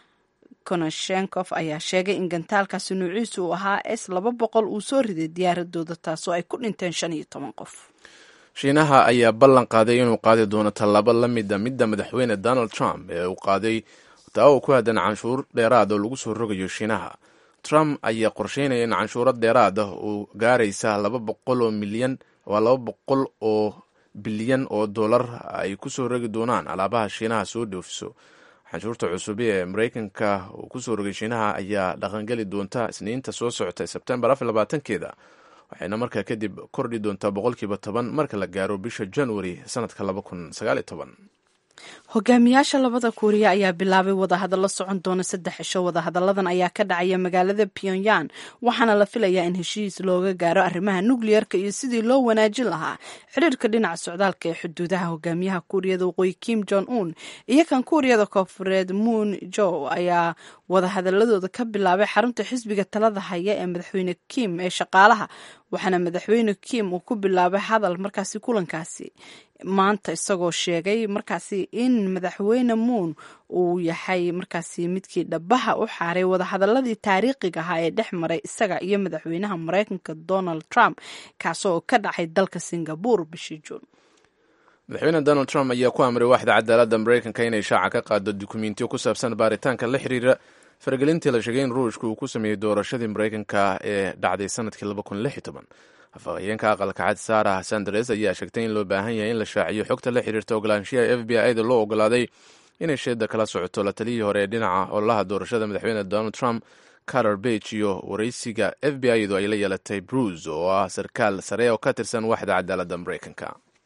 konashenkof ayaa sheegay in gantaalkaasi nuuciisu uu ahaa s laba boqol uu soo riday diyaaradooda taasoo ay ku dhinteen shan iyo toban qof shiinaha ayaa ballan qaaday inuu qaadi doono tallaabo la mida midda madaxweyne donald trump ee uu qaaday taa oo ku haddan canshuur dheeraad oo lagu soo rogayo shiinaha trump ayaa qorsheynaya in canshuuro dheeraad ah uu gaaraysa laba boqol oo milyan waa laba boqol oo bilyan oo dollar ay ku soo rogi doonaan alaabaha shiinaha soo dhoofiso canshuurta cusub ee mareykanka uu kusoo rogay shiinaha ayaa dhaqangeli doonta isniinta soo socota sebtembar afar labaatankeeda waxayna markaa kadib kordhi doontaa boqolkiiba toban marka la gaaro bisha januari sanadka laba kun sagaaliyo toban hogaamiyaasha labada kuuriya ayaa bilaabay wadahadallo socon doona saddex cisho wadahadalladan ayaa ka dhacaya magaalada pyongyang waxaana la filayaa in heshiis looga gaaro arrimaha nukliyerka iyo sidii loo wanaajin lahaa xiriirka dhinaca socdaalka ee xuduudaha hogaamiyaha kuuriyada waqooyi kim jong un iyo kan kuuriyada koofureed moon jo ayaa wadahadaladooda ka bilaabay xarunta xisbiga talada haya ee madaxweyne kim ee shaqaalaha waxaana madaxweyne kim uu ku bilaabay hadal markaasi kulankaasi maanta isagoo sheegay markaasi in madaxweyne moon uu yahay markaasi midkii dhabaha u xaaray wadahadaladii taariikhiga ahaa ee dhex maray isaga iyo madaxweynaha mareykanka donald trump kaasoo ka dhacay dalka singabore bishii juun madaxweyne donald trump ayaa ku amray waaxda cadaaladda mareykanka inay shaaca ka qaado dukumentiyo ku saabsan baaritaanka la xiriira faragelintii la sheegay in ruushka uu ku sameeyey doorashadii mareykanka ee dhacday sanadkii laba kun lix iyo toban afhayeenka aqalka cad sarah sanders ayaa sheegtay in loo baahan yahay in la shaaciyo xogta la xiriirta ogolaanshiyaha f b i da loo ogolaaday inay sheeda kala socoto la taliyii hore ee dhinaca ololaha doorashada madaxweyne donald trump carter bage iyo waraysiga f b i du ay la yeelatay bruce oo ah sarkaal sare oo ka tirsan waaxda cadaaladda mareykanka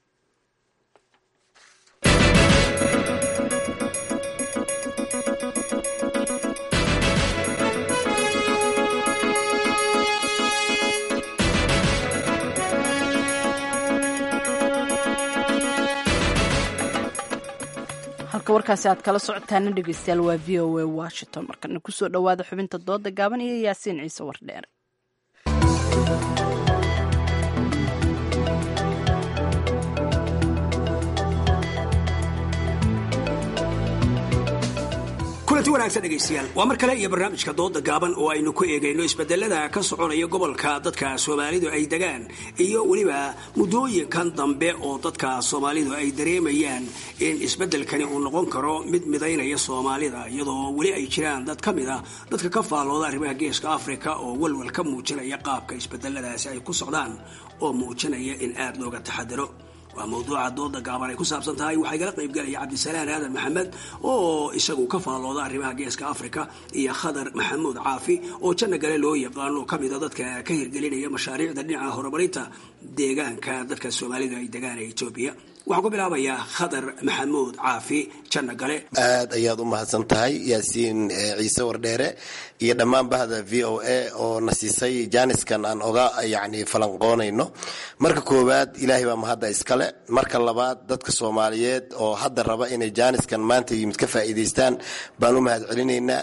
halka warkaasi aad kala socotaana dhegeystayaal waa v o a washington markana kusoo dhowaada xubinta dooda gaaban iyo yaasiin ciise wardheer kulanti wanaagsan dhegaystayaal waa mar kale iyo barnaamijka dooda gaaban oo aynu ku eegayno isbedelada ka soconaya gobolka dadka soomaalidu ay degaan iyo weliba muddooyinkan dambe oo dadka soomaalidu ay dareemayaan in isbedelkani uu noqon karo mid midaynaya soomaalida iyadoo weli ay jiraan dad ka mid a dadka ka faallooda arrimaha geeska afrika oo walwal ka muujinaya qaabka isbedeladaasi ay ku socdaan oo muujinaya in aad looga taxadiro waa mawduuca dooda gaaban ay ku saabsan tahay waxaa igala qaybgalaya cabdisalaan aadan maxamed oo isagu ka faallooda arrimaha geeska africa iyo khadar maxamuud caafi oo janna gale loo yaqaano oo kamida dadka ka hirgelinaya mashaariicda dhinaca horumarinta deegaanka dadka soomaalida ay degaan ee etoobiya waxaan ku bilaabayaa khadar maxamuud caafi janna gale aad ayaad u mahadsan tahay yaasiin ciise wardheere iyo dhammaan bahda v o a oo na siisay jaaniskan aan oga yani falanqoonayno marka koowaad ilaahay baa mahadda iskale marka labaad dadka soomaaliyeed oo hadda raba inay jaaniskan maanta yimid ka faa'iidaystaan baan u mahad celinaynaa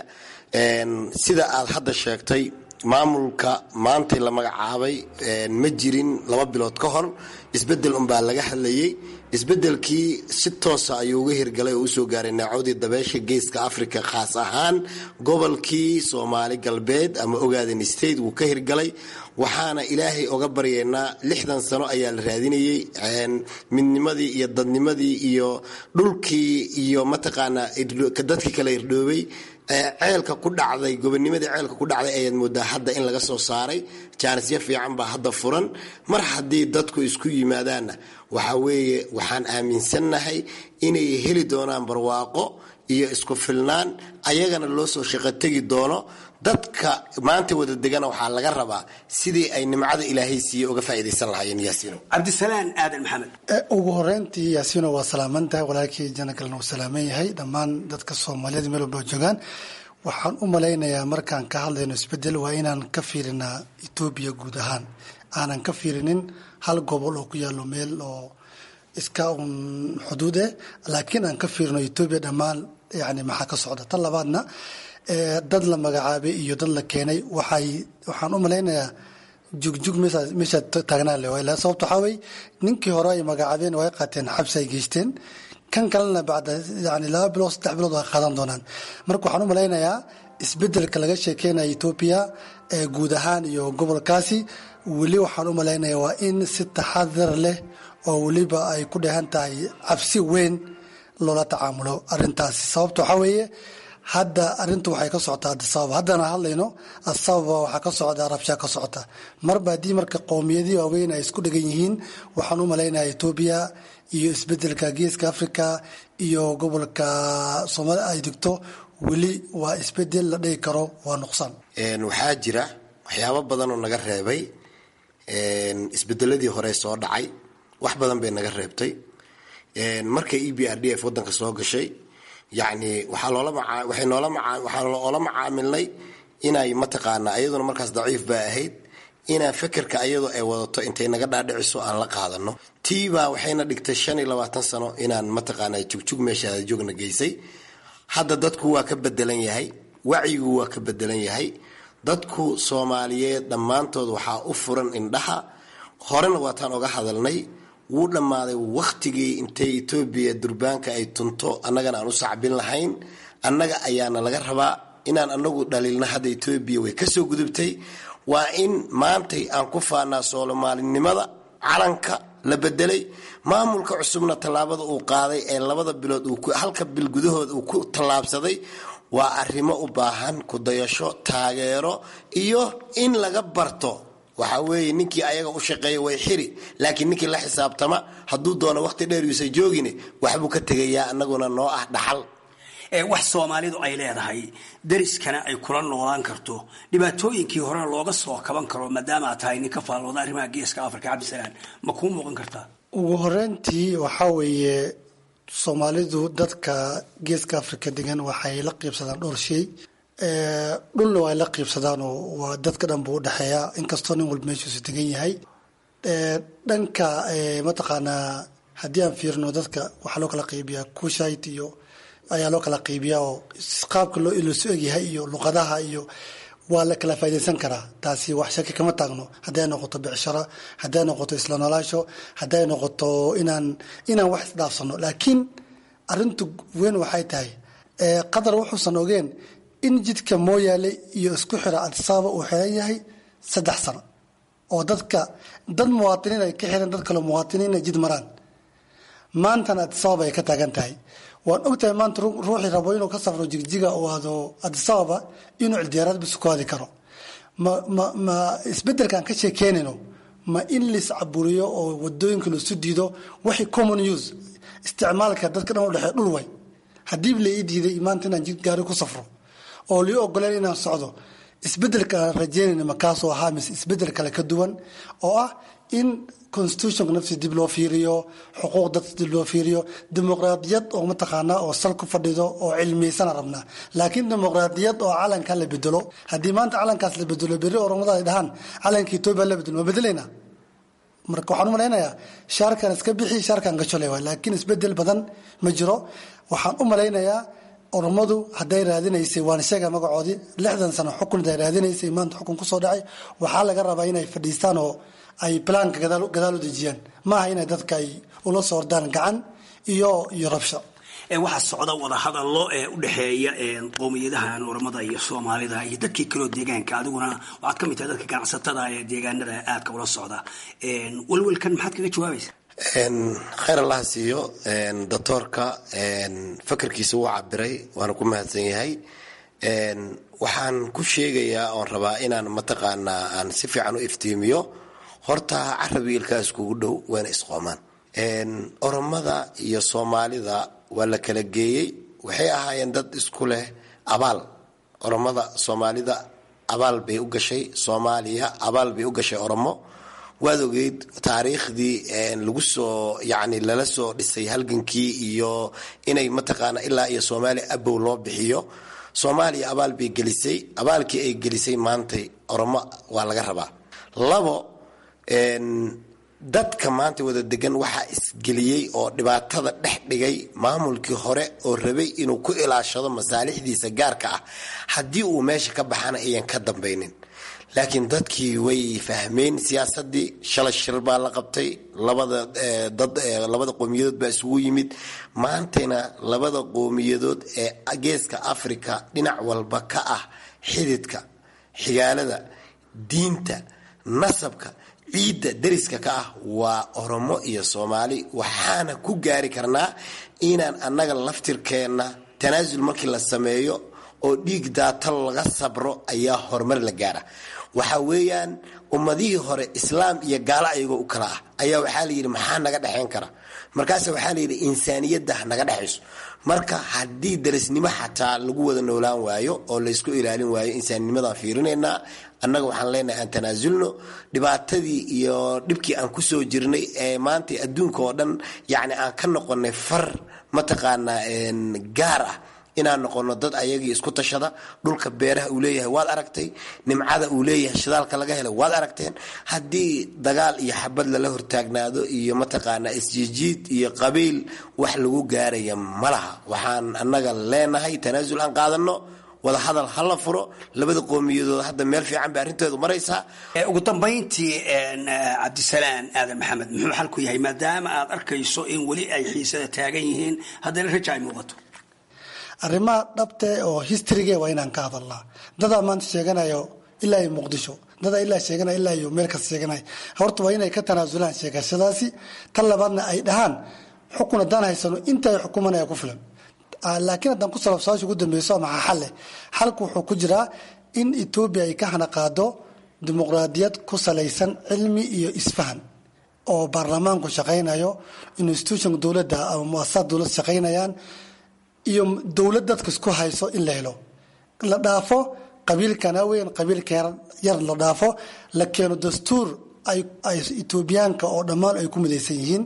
sida aad hadda sheegtay maamulka maantay la magacaabay ma jirin laba bilood ka hor isbedel unbaa laga hadlayay isbedelkii si toosa ayuu uga hirgalay oo usoo gaaray naacodii dabeesha geeska africa khaas ahaan gobolkii soomaali galbeed ama ogaaden state wuu ka hirgalay waxaana ilaahay oga baryeynaa lixdan sano ayaa la raadinayay midnimadii iyo dadnimadii iyo dhulkii iyo mataqaanaa dadkii kala irdhoobay ceelka ku dhacday gobonimadii ceelka ku dhacday ayaad moodaa hadda in laga soo saaray jaanisyo fiican baa hadda furan mar haddii dadku isku yimaadaanna waxa weeye waxaan aaminsannahay inay heli doonaan barwaaqo iyo isku filnaan ayagana loo soo shaqo tegi doono dadka maanta wada degana waxaa laga rabaa sidii ay nimcada ilaahay siiye uga faa'iidaysan lahaayeen yaasiino cabdisalaan aadan maxamed ugu horeyntii yaasiino waa salaamantahay walaalkii janagalna uu salaaman yahay dhammaan dadka soomaaliyeed meel walba joogaan waxaan u malaynayaa markaan ka hadlayno isbedel waa inaan ka fiirinaa etoobiya guud ahaan aanan ka fiirinin hal gobol oo ku yaalo meel oo iska un xuduud eh laakiin aan ka fiirino etoobiya dhammaan yani maxaa ka socda tan labaadna dad la magacaabay iyo dad la keenay waxay waxaan u malaynayaa jugjug meesha taagnaa le sababto waxaa wey ninkii hore ay magacaabeen way qaateen xabsi ay geysteen kan kalena bacda yani laba bilood saddex bilood waa qaadan doonaan marka waxaan u malaynayaa isbedelka laga sheekeynaya etoobiya ee guud ahaan iyo gobolkaasi weli waxaan u malaynaya waa in si taxadar leh oo weliba ay ku dheehan tahay cabsi weyn loola tacaamulo arintaasi sababta waxaa weeye hadda arintu waxay ka socotaa adisababa haddana hadlayno adisababa waxaa ka socda rabshaa ka socota marba haddii marka qowmiyadii waaweyn ay isku dhegan yihiin waxaan u malaynaya etoobiya iyo isbedelka geeska africa iyo gobolka soomaalia ay degto weli waa isbedel la dhigi karo waa nuqsaan waxaa jira waxyaabo badan oo naga reebay isbedeladii hore soo dhacay wax badan bay naga reebtay marka e b r d f wadanka soo gashay yacni waxaa loola maa waxay noola maa waxaa loola macaamilnay inay mataqaanaa ayaduna markaas daciif baa ahayd inaan fekerka ayadoo ay wadato intay naga dhaadhiciso aan la qaadano tiibaa waxayna dhigtay shan iyo labaatan sano inaan mataqaanaa jugjug meeshaada joogna geysay hadda dadku waa ka bedelan yahay wacyigu waa ka bedelan yahay dadku soomaaliyeed dhammaantood waxaa u furan indhaha horena waataan oga hadalnay wuu dhammaaday wakhtigii intay etoobiya durbaanka ay tunto annagana aan u sacbin lahayn annaga ayaana laga rabaa inaan anagu dhaliilna hadda etoobiya way kasoo gudubtay waa in maantay aan ku faanaa soomaalinimada calanka la bedelay maamulka cusubna tallaabada uu qaaday ee labada bilood halka bil gudahooda uu ku tallaabsaday waa arrimo u baahan kudayasho taageero iyo in laga barto waxaa weeye ninkii ayaga u shaqeeya way xiri laakiin ninkii la xisaabtama hadduu doono waqti dheer yuusan joogine waxbuu ka tegayaa anaguna noo ah dhaxal wax soomaalidu ay leedahay dariskana ay kula noolaan karto dhibaatooyinkii horena looga soo kaban karo maadaama aad tahay nin ka faallooda arrimaha geeska africa cabdisalaan ma kuu muuqan kartaa ugu horeyntii waxaa weeye soomaalidu dadka geeska africa degan waxay la qiibsadaan dhowr shay dhulna waa la qiibsadaanoo waa dadka dhan buu udhexeeya inkastoo nin walba meeshuusu degan yahay dhanka mataqaanaa haddii aan fiirino dadka waxaa loo kala qeybiyaa kushait iyo ayaa loo kala qeybiyaa oo qaabka loo iloosu egyahay iyo luqadaha iyo waa la kala faa'idaysan karaa taasi wax shaki kama taagno hadday noqoto becsharo hadday noqoto isla noolaasho hadday noqoto inaan inaan wax isdhaafsano laakiin arintu weyn waxay tahay qatar wuxuusan ogeen in jidka mooyaale iyo isku xira adisababa uu xiran yahay saddex sano oo dadka dad muwaatiniin ay ka xiran dad kale muwaatiniin ay jid maraan maantana adisababa ay ka taagan tahay waan ogtahay maanta ruuxii rabo inuu ka safro jigjiga oo aado adisababa inuu cildiyaaraad bis ku aadi karo ma ma ma isbedelkaan ka sheekeynayno ma in lais caburiyo oo wadooyinka laisu diido wixii common use isticmaalka dadka dhan u dhexee dhul way haddii la ii diiday maanta inaan jid gaari ku safro oo lii ogoleen inaan socdo isbedelka aan rajeynayna makaasoo ahaa mise isbedel kale ka duwan oo ah in constitutionka nafsi dib loo fiiriyo xuquuq dadka dib loo fiiriyo dimuqraadiyad oo mataqaanaa oo sal ku fadhido oo cilmiysana rabnaa laakiin dimuqraadiyad oo calanka la bedelo haddii maanta calankaas la bedelo berri oromada ay dhahaan calanka etoobiya la bedelo ma bedelaynaa marka waxaan u malaynayaa shaarkan iska bixi shaarkan gajole waay laakiin isbedel badan ma jiro waxaan u malaynayaa oromadu hadday raadinaysay waan sheega magacoodii lixdan sano xukun haday raadinaysay maanta xukun kusoo dhacay waxaa laga rabaa inay fadhiistaan oo ay plaanka gadaal u dejiyaan maaha inay dadka ay ula soo ordaan gacan iyo iyo rabsho waxaa socda wadahadallo ee u dhexeeya qowmiyadahan oramada iyo soomaalida iyo dadkii kaloo deegaanka adiguna waxaad ka mid tahay dadka ganacsatada ee deegaanada aadka ula socda welwelkan maxaad kaga jawaabaysa khayr allaha siiyo doctoorka fakarkiisa wuu cabiray waana ku mahadsan yahay waxaan ku sheegayaa oon rabaa inaan mataqaanaa aan si fiican u iftiimiyo horta carab wiilkaa iskugu dhow waana isqoomaan oromada iyo soomaalida waa la kala geeyey waxay ahaayeen dad isku leh abaal oromada soomaalida abaal bay u gashay soomaaliya abaal bay u gashay oromo waad ogeyd taariikhdii lagu soo yani lala soo dhisay halgankii iyo inay mataqaana ilaa iyo soomaaliya abow loo bixiyo soomaaliya abaal bay gelisay abaalkii ay gelisay maantay oromo waa laga rabaa labo dadka maanta wada degan waxaa isgeliyey oo dhibaatada dhex dhigay maamulkii hore oo rabay inuu ku ilaashado masaalixdiisa gaarka ah haddii uu meesha ka baxana ayan ka dambaynin laakiin dadkii way fahmeen siyaasadii shalay shir baa la qabtay labada dad labada qowmiyadood baa isugu yimid maantayna labada qowmiyadood ee geeska africa dhinac walba ka ah xididka xigaalada diinta nasabka ciidda dariska ka ah waa oromo iyo soomaali waxaana ku gaari karnaa inaan annaga laftirkeenna tanaasul markii la sameeyo oo dhiig daatal laga sabro ayaa horumar la gaara waxa weeyaan ummadihii hore islaam iyo gaalo ayagoo u kala ah ayaa waxaa layidhi maxaa naga dhexayn kara markaas waxaa layidhi insaaniyadda naga dhexayso marka haddii darisnimo xataa lagu wada noolaan waayo oo laysku ilaalin waayo insaaninimadaan fiirinaynaa annaga waxaan leenahay aan tanaasulno dhibaatadii iyo dhibkii aan kusoo jirnay ee maanta adduunka oo dhan yacni aan ka noqonay far mataqaanaa gaar ah inaan noqono dad ayagii isku tashada dhulka beeraha uu leeyahay waad aragtay nimcada uu leeyahay shidaalka laga helay waad aragteen haddii dagaal iyo xabad lala hortaagnaado iyo mataqaanaa isjijiid iyo qabiil wax lagu gaaraya ma laha waxaan annaga leenahay tanaasul aan qaadano wadahadal ha la furo labada qowmiyadood hadda meel fiican bay arrintoodu maraysaa ugu dambayntii cabdisalaan aadan maxamed muxuu xal ku yahay maadaama aad arkayso in weli ay xiisada taagan yihiin haddana raja ay muuqato arrimaha dhabte oo historyge waa inaan ka hadalnaa dadaa maanta sheeganayo ilaa iyo muqdisho dadaa ilaa sheeganaya ilaa iyo meel kasta sheeganaya horta waa inay ka tanaasulaan sheegashadaasi tan labaadna ay dhahaan xukun haddaan haysano inta ay xukumanaya ku filan laakiin haddaan ku salabsaasha ugu dambeyso maxaa xal leh xalku wuxuu ku jiraa in etoobiya ay ka hanaqaado dimuqraadiyad ku salaysan cilmi iyo isfahan oo baarlamaanku shaqaynayo institutionka dowladda ama muasasad dowlad shaqaynayaan iyo dowlad dadka isku hayso in la helo la dhaafo qabiilkana weyn qabiilka yar la dhaafo la keeno dastuur ay etoobiyaanka oo dhammaan ay ku midaysan yihiin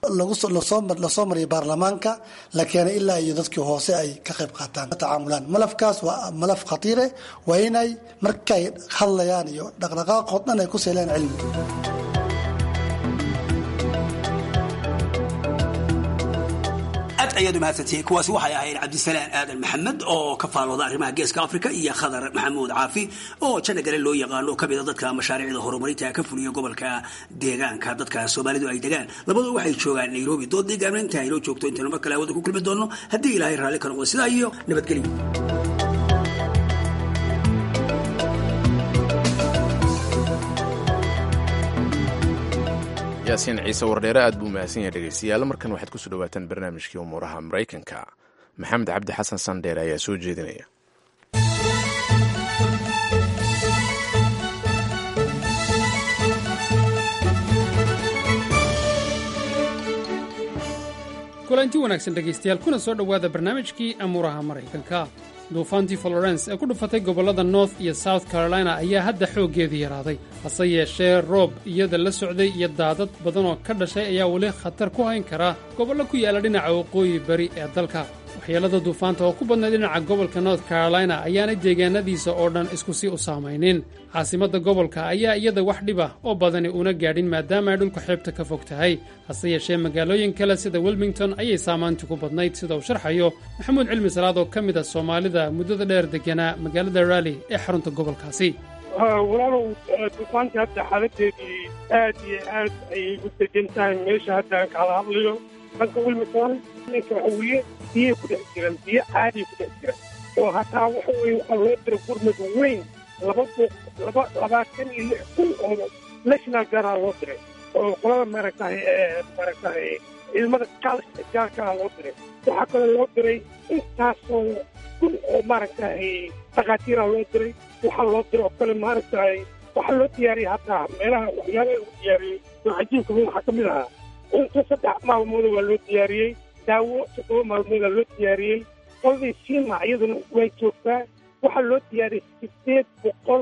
lasoo mariya baarlamaanka la keenay ilaa iyo dadkii hoose ay ka qayb qaataan tacaamulaan malafkaas waa malaf khatiire waa inay markay hadlayaan iyo dhaqdhaqaaqood dhan ay ku seelaan cilmi aad ayaad u mahadsantihiin kuwaasi waxay ahayd cabdisalaan aadan maxamed oo ka faalooda arrimaha geeska afrika iyo khadar maxamuud caafi oo janna gale loo yaqaano ka mida dadka mashaariicda horumarinta ka fuliya gobolka deegaanka dadka soomaalidu ay degaan labadoo waxay joogaan nairobi dood deegaamna inta aynoo joogto intaynu mar kale hawada ku kulmi doonno haddii ilaahay raalli ka noqdo sidaa iyo nabadgelyo yaasiin ciise wardheere aad buu mahadsan yahay dhegeystayaal markan waxaad kusoo dhawaataan barnaamijkii umuuraha maraykanka maxamed cabdi xasan sandheere ayaa soo jeedinaya kulanti wanaagsan dhegaystayaal kuna soo dhowaada barnaamijkii amuuraha maraykanka duufaantii florence ee ku dhufatay gobollada north iyo south carolina ayaa hadda xooggeedii yaraaday hase yeeshee roob iyada la socday iyo daadad badan oo ka dhashay ayaa weli khatar ku hayn kara gobollo ku yaalla dhinaca waqooyi bari ee dalka waxyeellada duufaanta oo ku badnayd dhinaca gobolka north carolina ayaanay deegaanadiisa oo dhan isku si u saamaynin caasimadda gobolka ayaa iyada wax dhib ah oo badani una gaadhin maadaama ay dhulka xeebta ka fog tahay hase yeeshee magaalooyin kale sida wilmington ayay saamaanti ku badnayd sida uu sharxayo maxamuud cilmi salaad oo ka mid ah soomaalida muddada dheer deganaa magaalada raalli ee xarunta gobolkaasi walaalow duufaantii hadda xaaladeedii aad iyo aad ayay u degan tahay meesha hadda aan kala hadlayo dhanka wilmington ninka waxa weeye biyay ku dhex jiraan biyo caadiya ku dhex jiraan oo hataa waxa weeye waxaa loo dira gurmad weyn laba boq laba labaatan iyo lix kun oo national gaara loo diray oo qolada maaragtahay maaragtahay ciidamada kaalka gaarkaa loo diray waxaa kaloo loo diray intaasoo kun oo maaragtahay dhakhaatiira loo diray waxaa loo diray oo kale maaragtahay waxaa loo diyaariyey hataa meelaha waxyaabaha lagu diyaariyey oo cajiibka weyn waxaa ka mid ahaa cunto saddex maalmooda waa loo diyaariyey daawo toddoba maalmoodaa loo diyaariyey qoladii siima iyaduna way joogtaa waxaa loo diyaariyey sideed boqol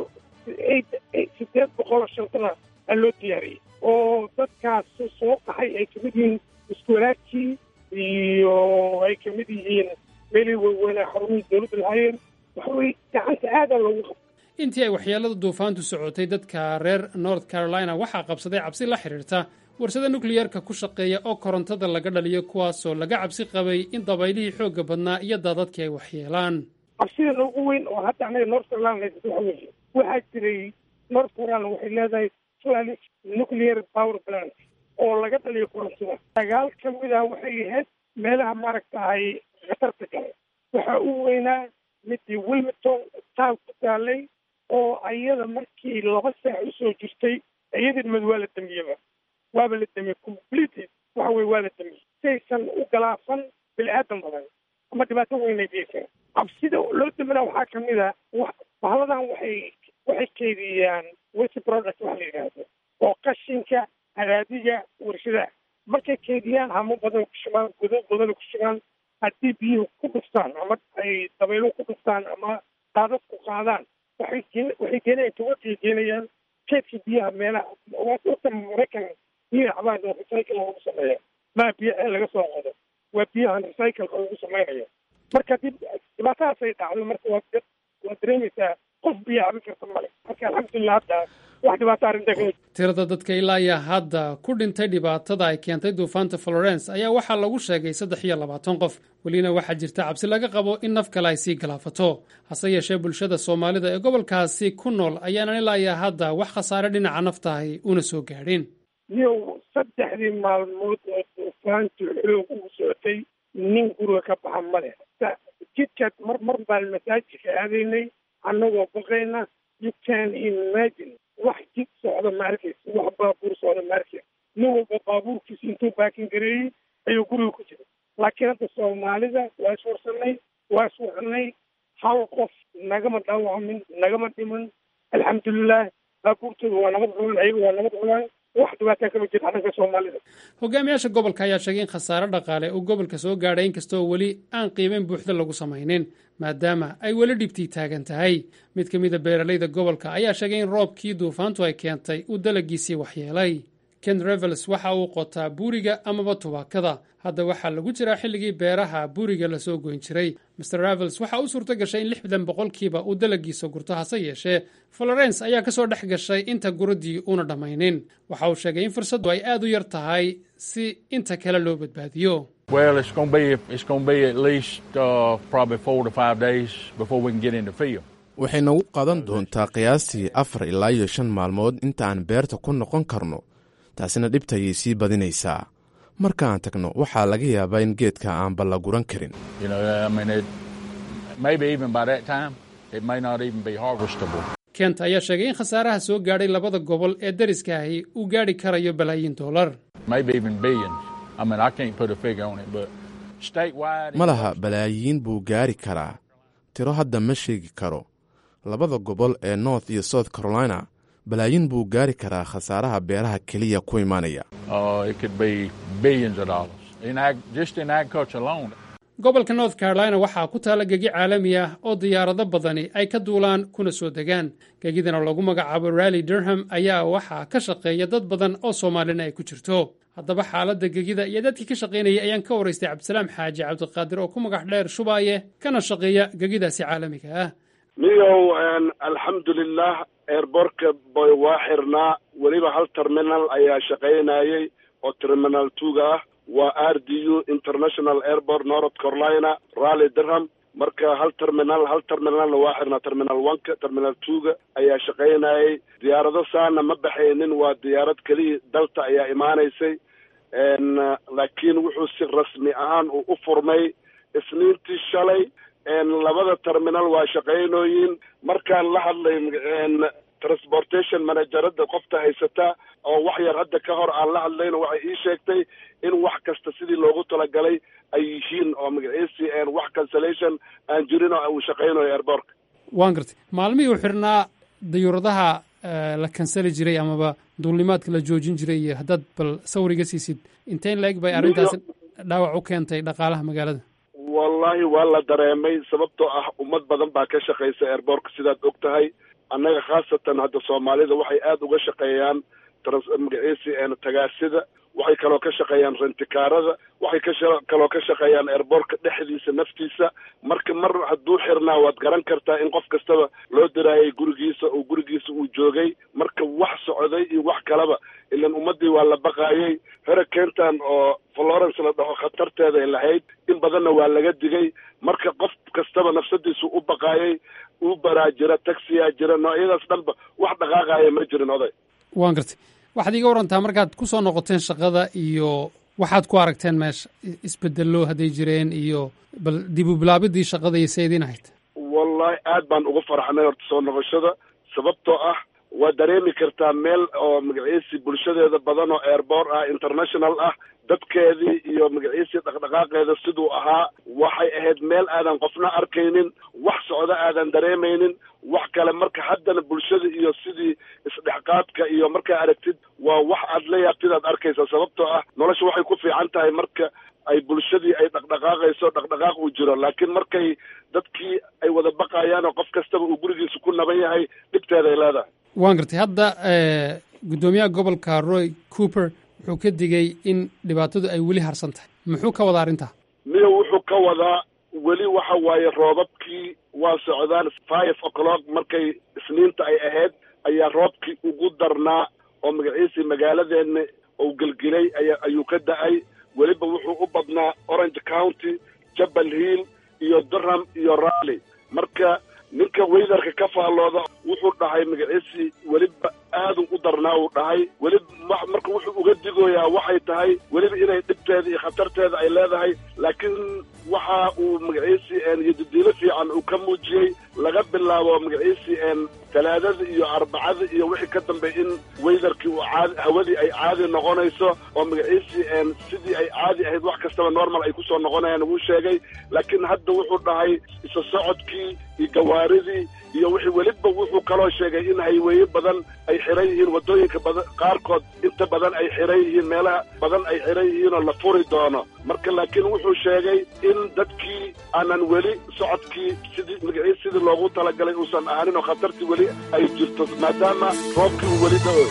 sideed boqol oo shantana aa loo diyaariyey oo dadkaas soo qaxay ay kamid yihiin iskuwalaadkii iyo ay kamid yihiin meelihii waaweynaa xarumihii dowladda lahaayeen waxa weye gacanta aadaa loogu qaba intii ay waxyeellada duufaantu socotay dadka reer north carolina waxaa qabsaday cabsi la xidhiirta warsada nukliyeerka ku shaqeeya oo korontada laga dhaliyo kuwaasoo laga cabsi qabay in dabaylihii xoogga badnaa iyo daadadkii ay waxyeelaan cabsida noogu weyn oo hadda anaga north carolina haysato waxa weeye waxaa jiray north carolina waxay leedahay flanic nuclear power plant oo laga dhaliyo korontada dagaal ka mid ah waxay ahayd meelaha maaragtahay khatarta gale waxaa u weynaa midii wilmington taal ku taalay oo ayada markii laba saac usoo jirtay iyadin mad waa la damiyeba waaba la damiyey completely waxa weye waa la damiyey saysan u galaafan bini aadan badan ama dhibaato weynay geysan cabsida loo damina waxaa ka mid a bahaladan waxay waxay keydiyaan waste product waxa la yidhaahdo oo qashinka hadaadiga warshadaha markay keydiyaan hamo badan ku shubaan godad badan ku shubaan haddii biyuhu ku dhuftaan ama ay dabayluhu ku dhuftaan ama daadad ku qaadaan waxay waxay geenayaan tawagay geenayaan keedka biyaha meelaha waa dadka maraykan biyaha cabaan oo recycle lagu sameeya maa biyo ceel laga soo qodo waa biyahan recycleka lagu samaynayo marka dib dhibaatadaasay dhacdo marka waa waa dareemaysaa qof biyo cabin karta male marka alxamdulilah hadda wax dhibaato arrinta ka tirada dadka ilaa iyo hadda ku dhintay dhibaatada ay keentay duufaanta florence ayaa waxaa lagu sheegay saddex iyo labaatan qof welina waxaa jirta cabsi laga qabo in naf kale ay sii galaafato hase yeeshee bulshada soomaalida ee gobolkaasi ku nool ayaanan ilaa iyo hadda wax khasaare dhinaca naftahay una soo gaadhin niyow saddexdii maalmood oo duufaantu xoog ugu socotay nin guriga ka baxa male jidkaad mar mar baan masaajidka aadaynay annagoo baqayna you can imagine wax jid socda ma arkaysa wax baabuur socda ma arkaysa nin walba baabuurkiisa intuu baakin gareeyey ayuu guriga ku jira laakiin hadda soomaalida waa iswarsanay waa iswacanay hal qof nagama dhaawacamin nagama dhiman alxamdulilah baabuurtooda waa nabad cunaan ayaga waa nabad cunaan wax dhibaataa kama jirta dhanka soomaalida hogaamiyaasha gobolka ayaa sheegay in khasaare dhaqaale uu gobolka soo gaadhay inkastoo weli aan qiimeyn buuxda lagu samaynin maadaama ay weli dhibtii taagan tahay mid ka mida beeralayda gobolka ayaa sheegay in roobkii duufaantu ay keentay uu dalagiisii waxyeelay ken revels waxa uu qotaa buuriga amaba tubaakada hadda waxaa lagu jiraa xilligii beeraha buuriga lasoo goyn jiray master revels waxa u suurto gashay in lixdan boqolkiiba uu dalagiisa gurto hase yeeshee florence ayaa ka soo dhex gashay inta guradii uuna dhammaynin waxa uu sheegay in fursaddu ay aad u yar tahay si inta kale loo badbaadiyo Well, it's going to be it's going to be at least uh, probably four to five days before we can get in the field. waxay nagu qaadan doontaa qiyaastii afar ilaa iyo shan maalmood inta aan beerta ku noqon karno taasina dhibtayay sii badinaysaa markaan tagno waxaa laga yaabaa in geedka aanba la guran karin You know, I mean, it, maybe even by that time, it may not even be harvestable. kent ayaa sheegay in khasaaraha soo gaadhay labada gobol ee dariska ahi uu gaadhi karayo balaayiin dollar maybe even billions. I mean, I can't put a figure on it, but statewide. ma laha balaayiin buu gaari karaa tiro hadda ma sheegi karo labada gobol ee north iyo south carolina balaayiin buu gaari karaa khasaaraha beeraha keliya ku imaanaya Uh, it could be billions of dollars. in ag, just in agriculture alone. gobolka north carolina waxaa ku taala gegi caalami ah oo diyaarado badani ay ka duulaan kuna soo degaan gegidana lagu magacaabo rally durham ayaa waxaa ka shaqeeya dad badan oo soomaalina ay ku jirto haddaba xaaladda gegida iyo dadkii ka shaqaynayay ayaan ka waraystay cabdisalaam xaaji cabdiqaadir oo ku magac dheer shubaaye kana shaqeeya gegidaasi caalamiga ah miyow alxamdulilah airbortka boy waa xirnaa weliba hal terminal ayaa shaqaynayay oo terminal tuga ah waa r d u international airport north carolina rally durham marka hal terminal hal terminalna waa xirnaa terminal oneka terminal twoga ayaa shaqaynayay diyaarado saana ma baxaynin waa diyaarad keliya dalta ayaa imaanaysay laakiin wuxuu si rasmi ahaan uu u furmay isniintii shalay labada terminal waa shaqaynooyin markaan la hadlay transportation managerada qofta haysata oo wax yar hadda ka hor aan la hadlayno waxay ii sheegtay in wax kasta sidii loogu talagalay ay yihiin oo magaciisi wax cancellation aan jirin oo uu shaqaynayo airbortka waan gartay maalmihii u xirnaa dayuuradaha la kansali jiray amaba duulnimaadka la joojin jiray iyo haddaad bal sawriga siisid inteen la eg bay arrintaasi dhaawac u keentay dhaqaalaha magaalada wallahi waa la dareemay sababtoo ah ummad badan baa ka shaqaysa airbortka sidaad og tahay annaga khaasatan hadda soomaalida waxay aada uga shaqeeyaan magaciisi tagaasida waxay kaloo ka shaqeeyaan rentikaarada waxay ka kaloo ka shaqeeyaan airbortka dhexdiisa naftiisa marka mar hadduu xirnaa waad garan kartaa in qof kastaba loo diraayay gurigiisa oo gurigiisa uu joogay marka wax socday iyo wax kalaba ilan ummadii waa la baqaayay hurricantan oo florence la dhaho khatarteeda ay lahayd in badanna waa laga digay marka qof kastaba nafsadiisu u baqaayay uberaa jira taxiyaa jira noocyadaas dhanba wax dhaqaaqaaya ma jirin oday waan gartay waxaad iiga warantaa markaad ku soo noqoteen shaqada iyo waxaad ku aragteen meesha isbedello hadday jireen iyo bal dib u bilaabidii shaqada iyo seediin ahayd wallahi aad baan ugu farxnay horta soo noqoshada sababtoo ah waa dareemi kartaa meel oo magaciisi bulshadeeda badan oo airbor ah international ah dadkeedii iyo magaciisii dhaqdhaqaaqeeda siduu ahaa waxay ahayd meel aadan qofna arkaynin wax socdo aadan dareemaynin wax kale marka haddana bulshada iyo sidii isdhexqaadka iyo markaa aragtid waa wax aad la yaabtid aad arkaysa sababtoo ah nolosha waxay ku fiican tahay marka ay bulshadii ay dhaqdhaqaaqayso dhaqdhaqaaq uu jiro laakiin markay dadkii ay wada baqayaan oo qof kastaba uu gurigiisa ku naban yahay dhibteeda ay leedahay waan gartay hadda guddoomiyaha gobolka roy cooper wuxuu ka digay in dhibaatadu ay weli harsan tahay muxuu ka wadaa arrintaa miyo wuxuu ka wadaa weli waxa waaye roobabkii waa socdaan five o'clock markay isniinta ay ahayd ayaa roobkii ugu darnaa oo magaciisii magaaladeena uu gelgelay aya ayuu ka da-ay weliba wuxuu u badnaa orange county jabal hill iyo durham iyo rally marka ninka weydarka ka faallooda wuxuu dhahay magaciisii weliba aadu u darnaa uu dhahay weliba marka wuxuu uga digoyaa waxay tahay weliba inay dhibteeda iyo khatarteeda ay leedahay laakiin waxa uu magaciisii yodidiilo fiican uu ka muujiyey laga bilaabo magaciisii talaadada iyo arbacada iyo wixii ka dambeey in weydarkii uu caadi hawadii ay caadi noqonayso oo magaciisii sidii ay caadi ahayd wax kastaba normal ay kusoo noqonayaan wuu sheegay laakiin hadda wuxuu dhahay isa socodkii iyo gawaaridii iyo wixii weliba wuxuu kaloo sheegay in hayweeye badan ay xiran yihiin waddooyinka badan qaarkood inta badan ay xiran yihiin meelaha badan ay xiran yihiin oo la furi doono marka laakiin wuxuu sheegay in dadkii aanan weli socodkii sidii magaciis sidii loogu talagalay uusan ahaanin oo khatartii weli ay jirto maadaama roobkii uu weli da-o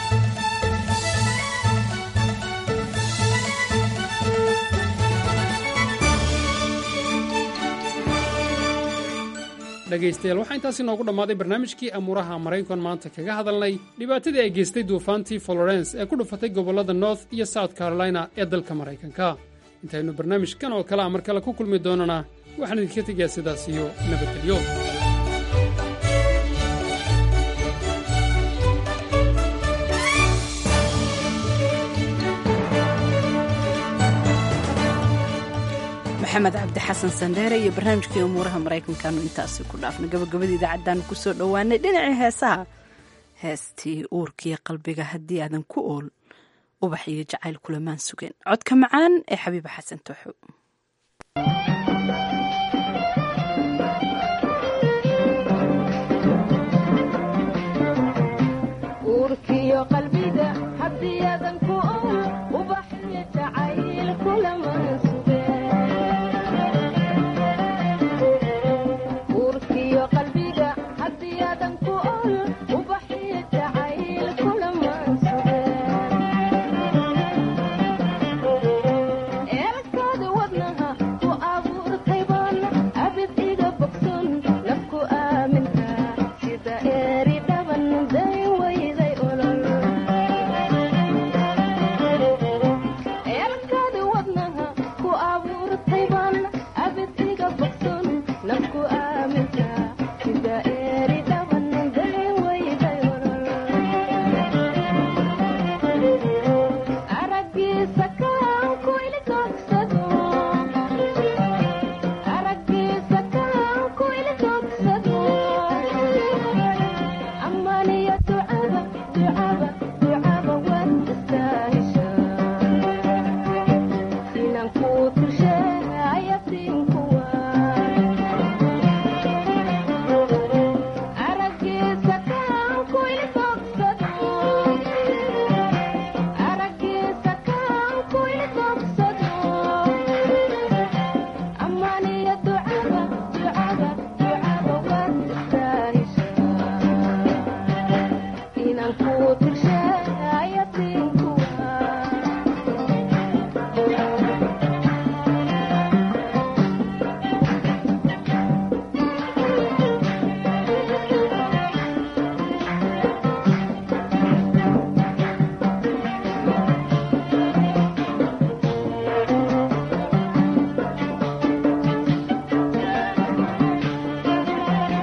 dhegaystayaal waxaa intaasi noogu dhammaaday barnaamijkii amuuraha maraykan maanta kaga hadalnay dhibaatadii ay geystay duufaantii florence ee ku dhufatay gobollada north iyo south carolina ee dalka maraykanka intaynu barnaamijkan oo kale a mar kale ku kulmi doonana waxaan idinka tegayaa sidaas iyo nabadgelyo maxamed cabdi xasan sandheere iyo barnaamijkii umuuraha maraykankaanu intaasi ku dhaafna gabagabadii idaacaddaanu ku soo dhowaanay dhinacii heesaha heestii uurkiiyo qalbiga haddii aadan ku ool ubax iyo jacayl kulamaan sugeen codka macaan ee xabiiba xasan tooxo uurkiyo qalbiga haddii aadan ku ool ubax iyo jacayl kula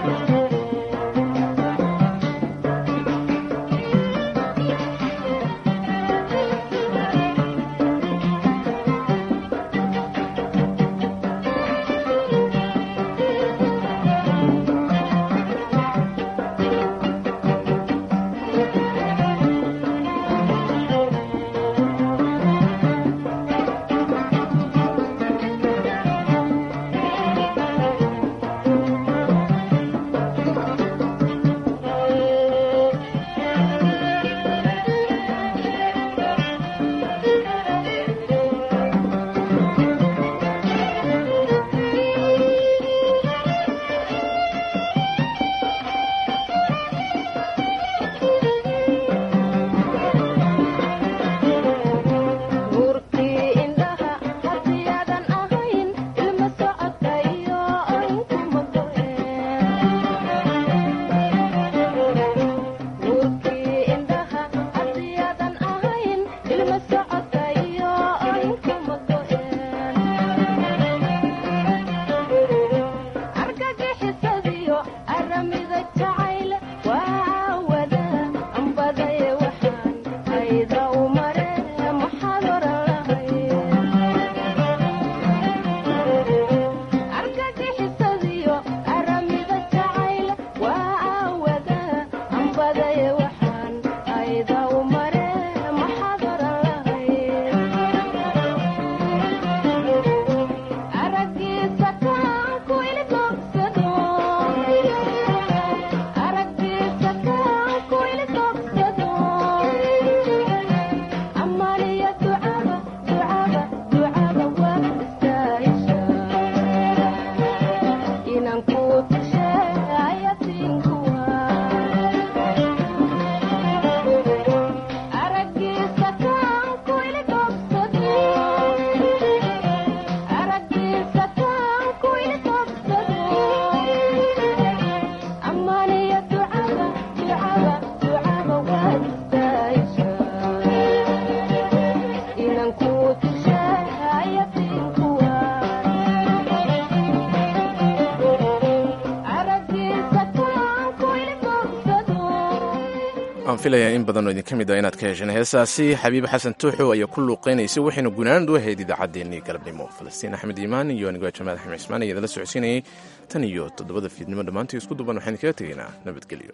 waan filayaa in badanoo idinka mid a inaad ka hesheen heesaasi xabiib xasan tuuxow ayaa ku luuqaynaysay waxaynu gunaanad u ahayd idaacaddeenii galabnimo falastiin axmed iimaan iyo anigoo jamaal axmed cismaan ayaa idala socodsiinayay tan iyo toddobada fiidnimo dhammaantii isku duban waxaan kaga tegaynaa nabadgelyo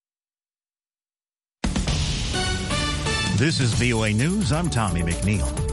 This is VOA News. I'm Tommy McNeil.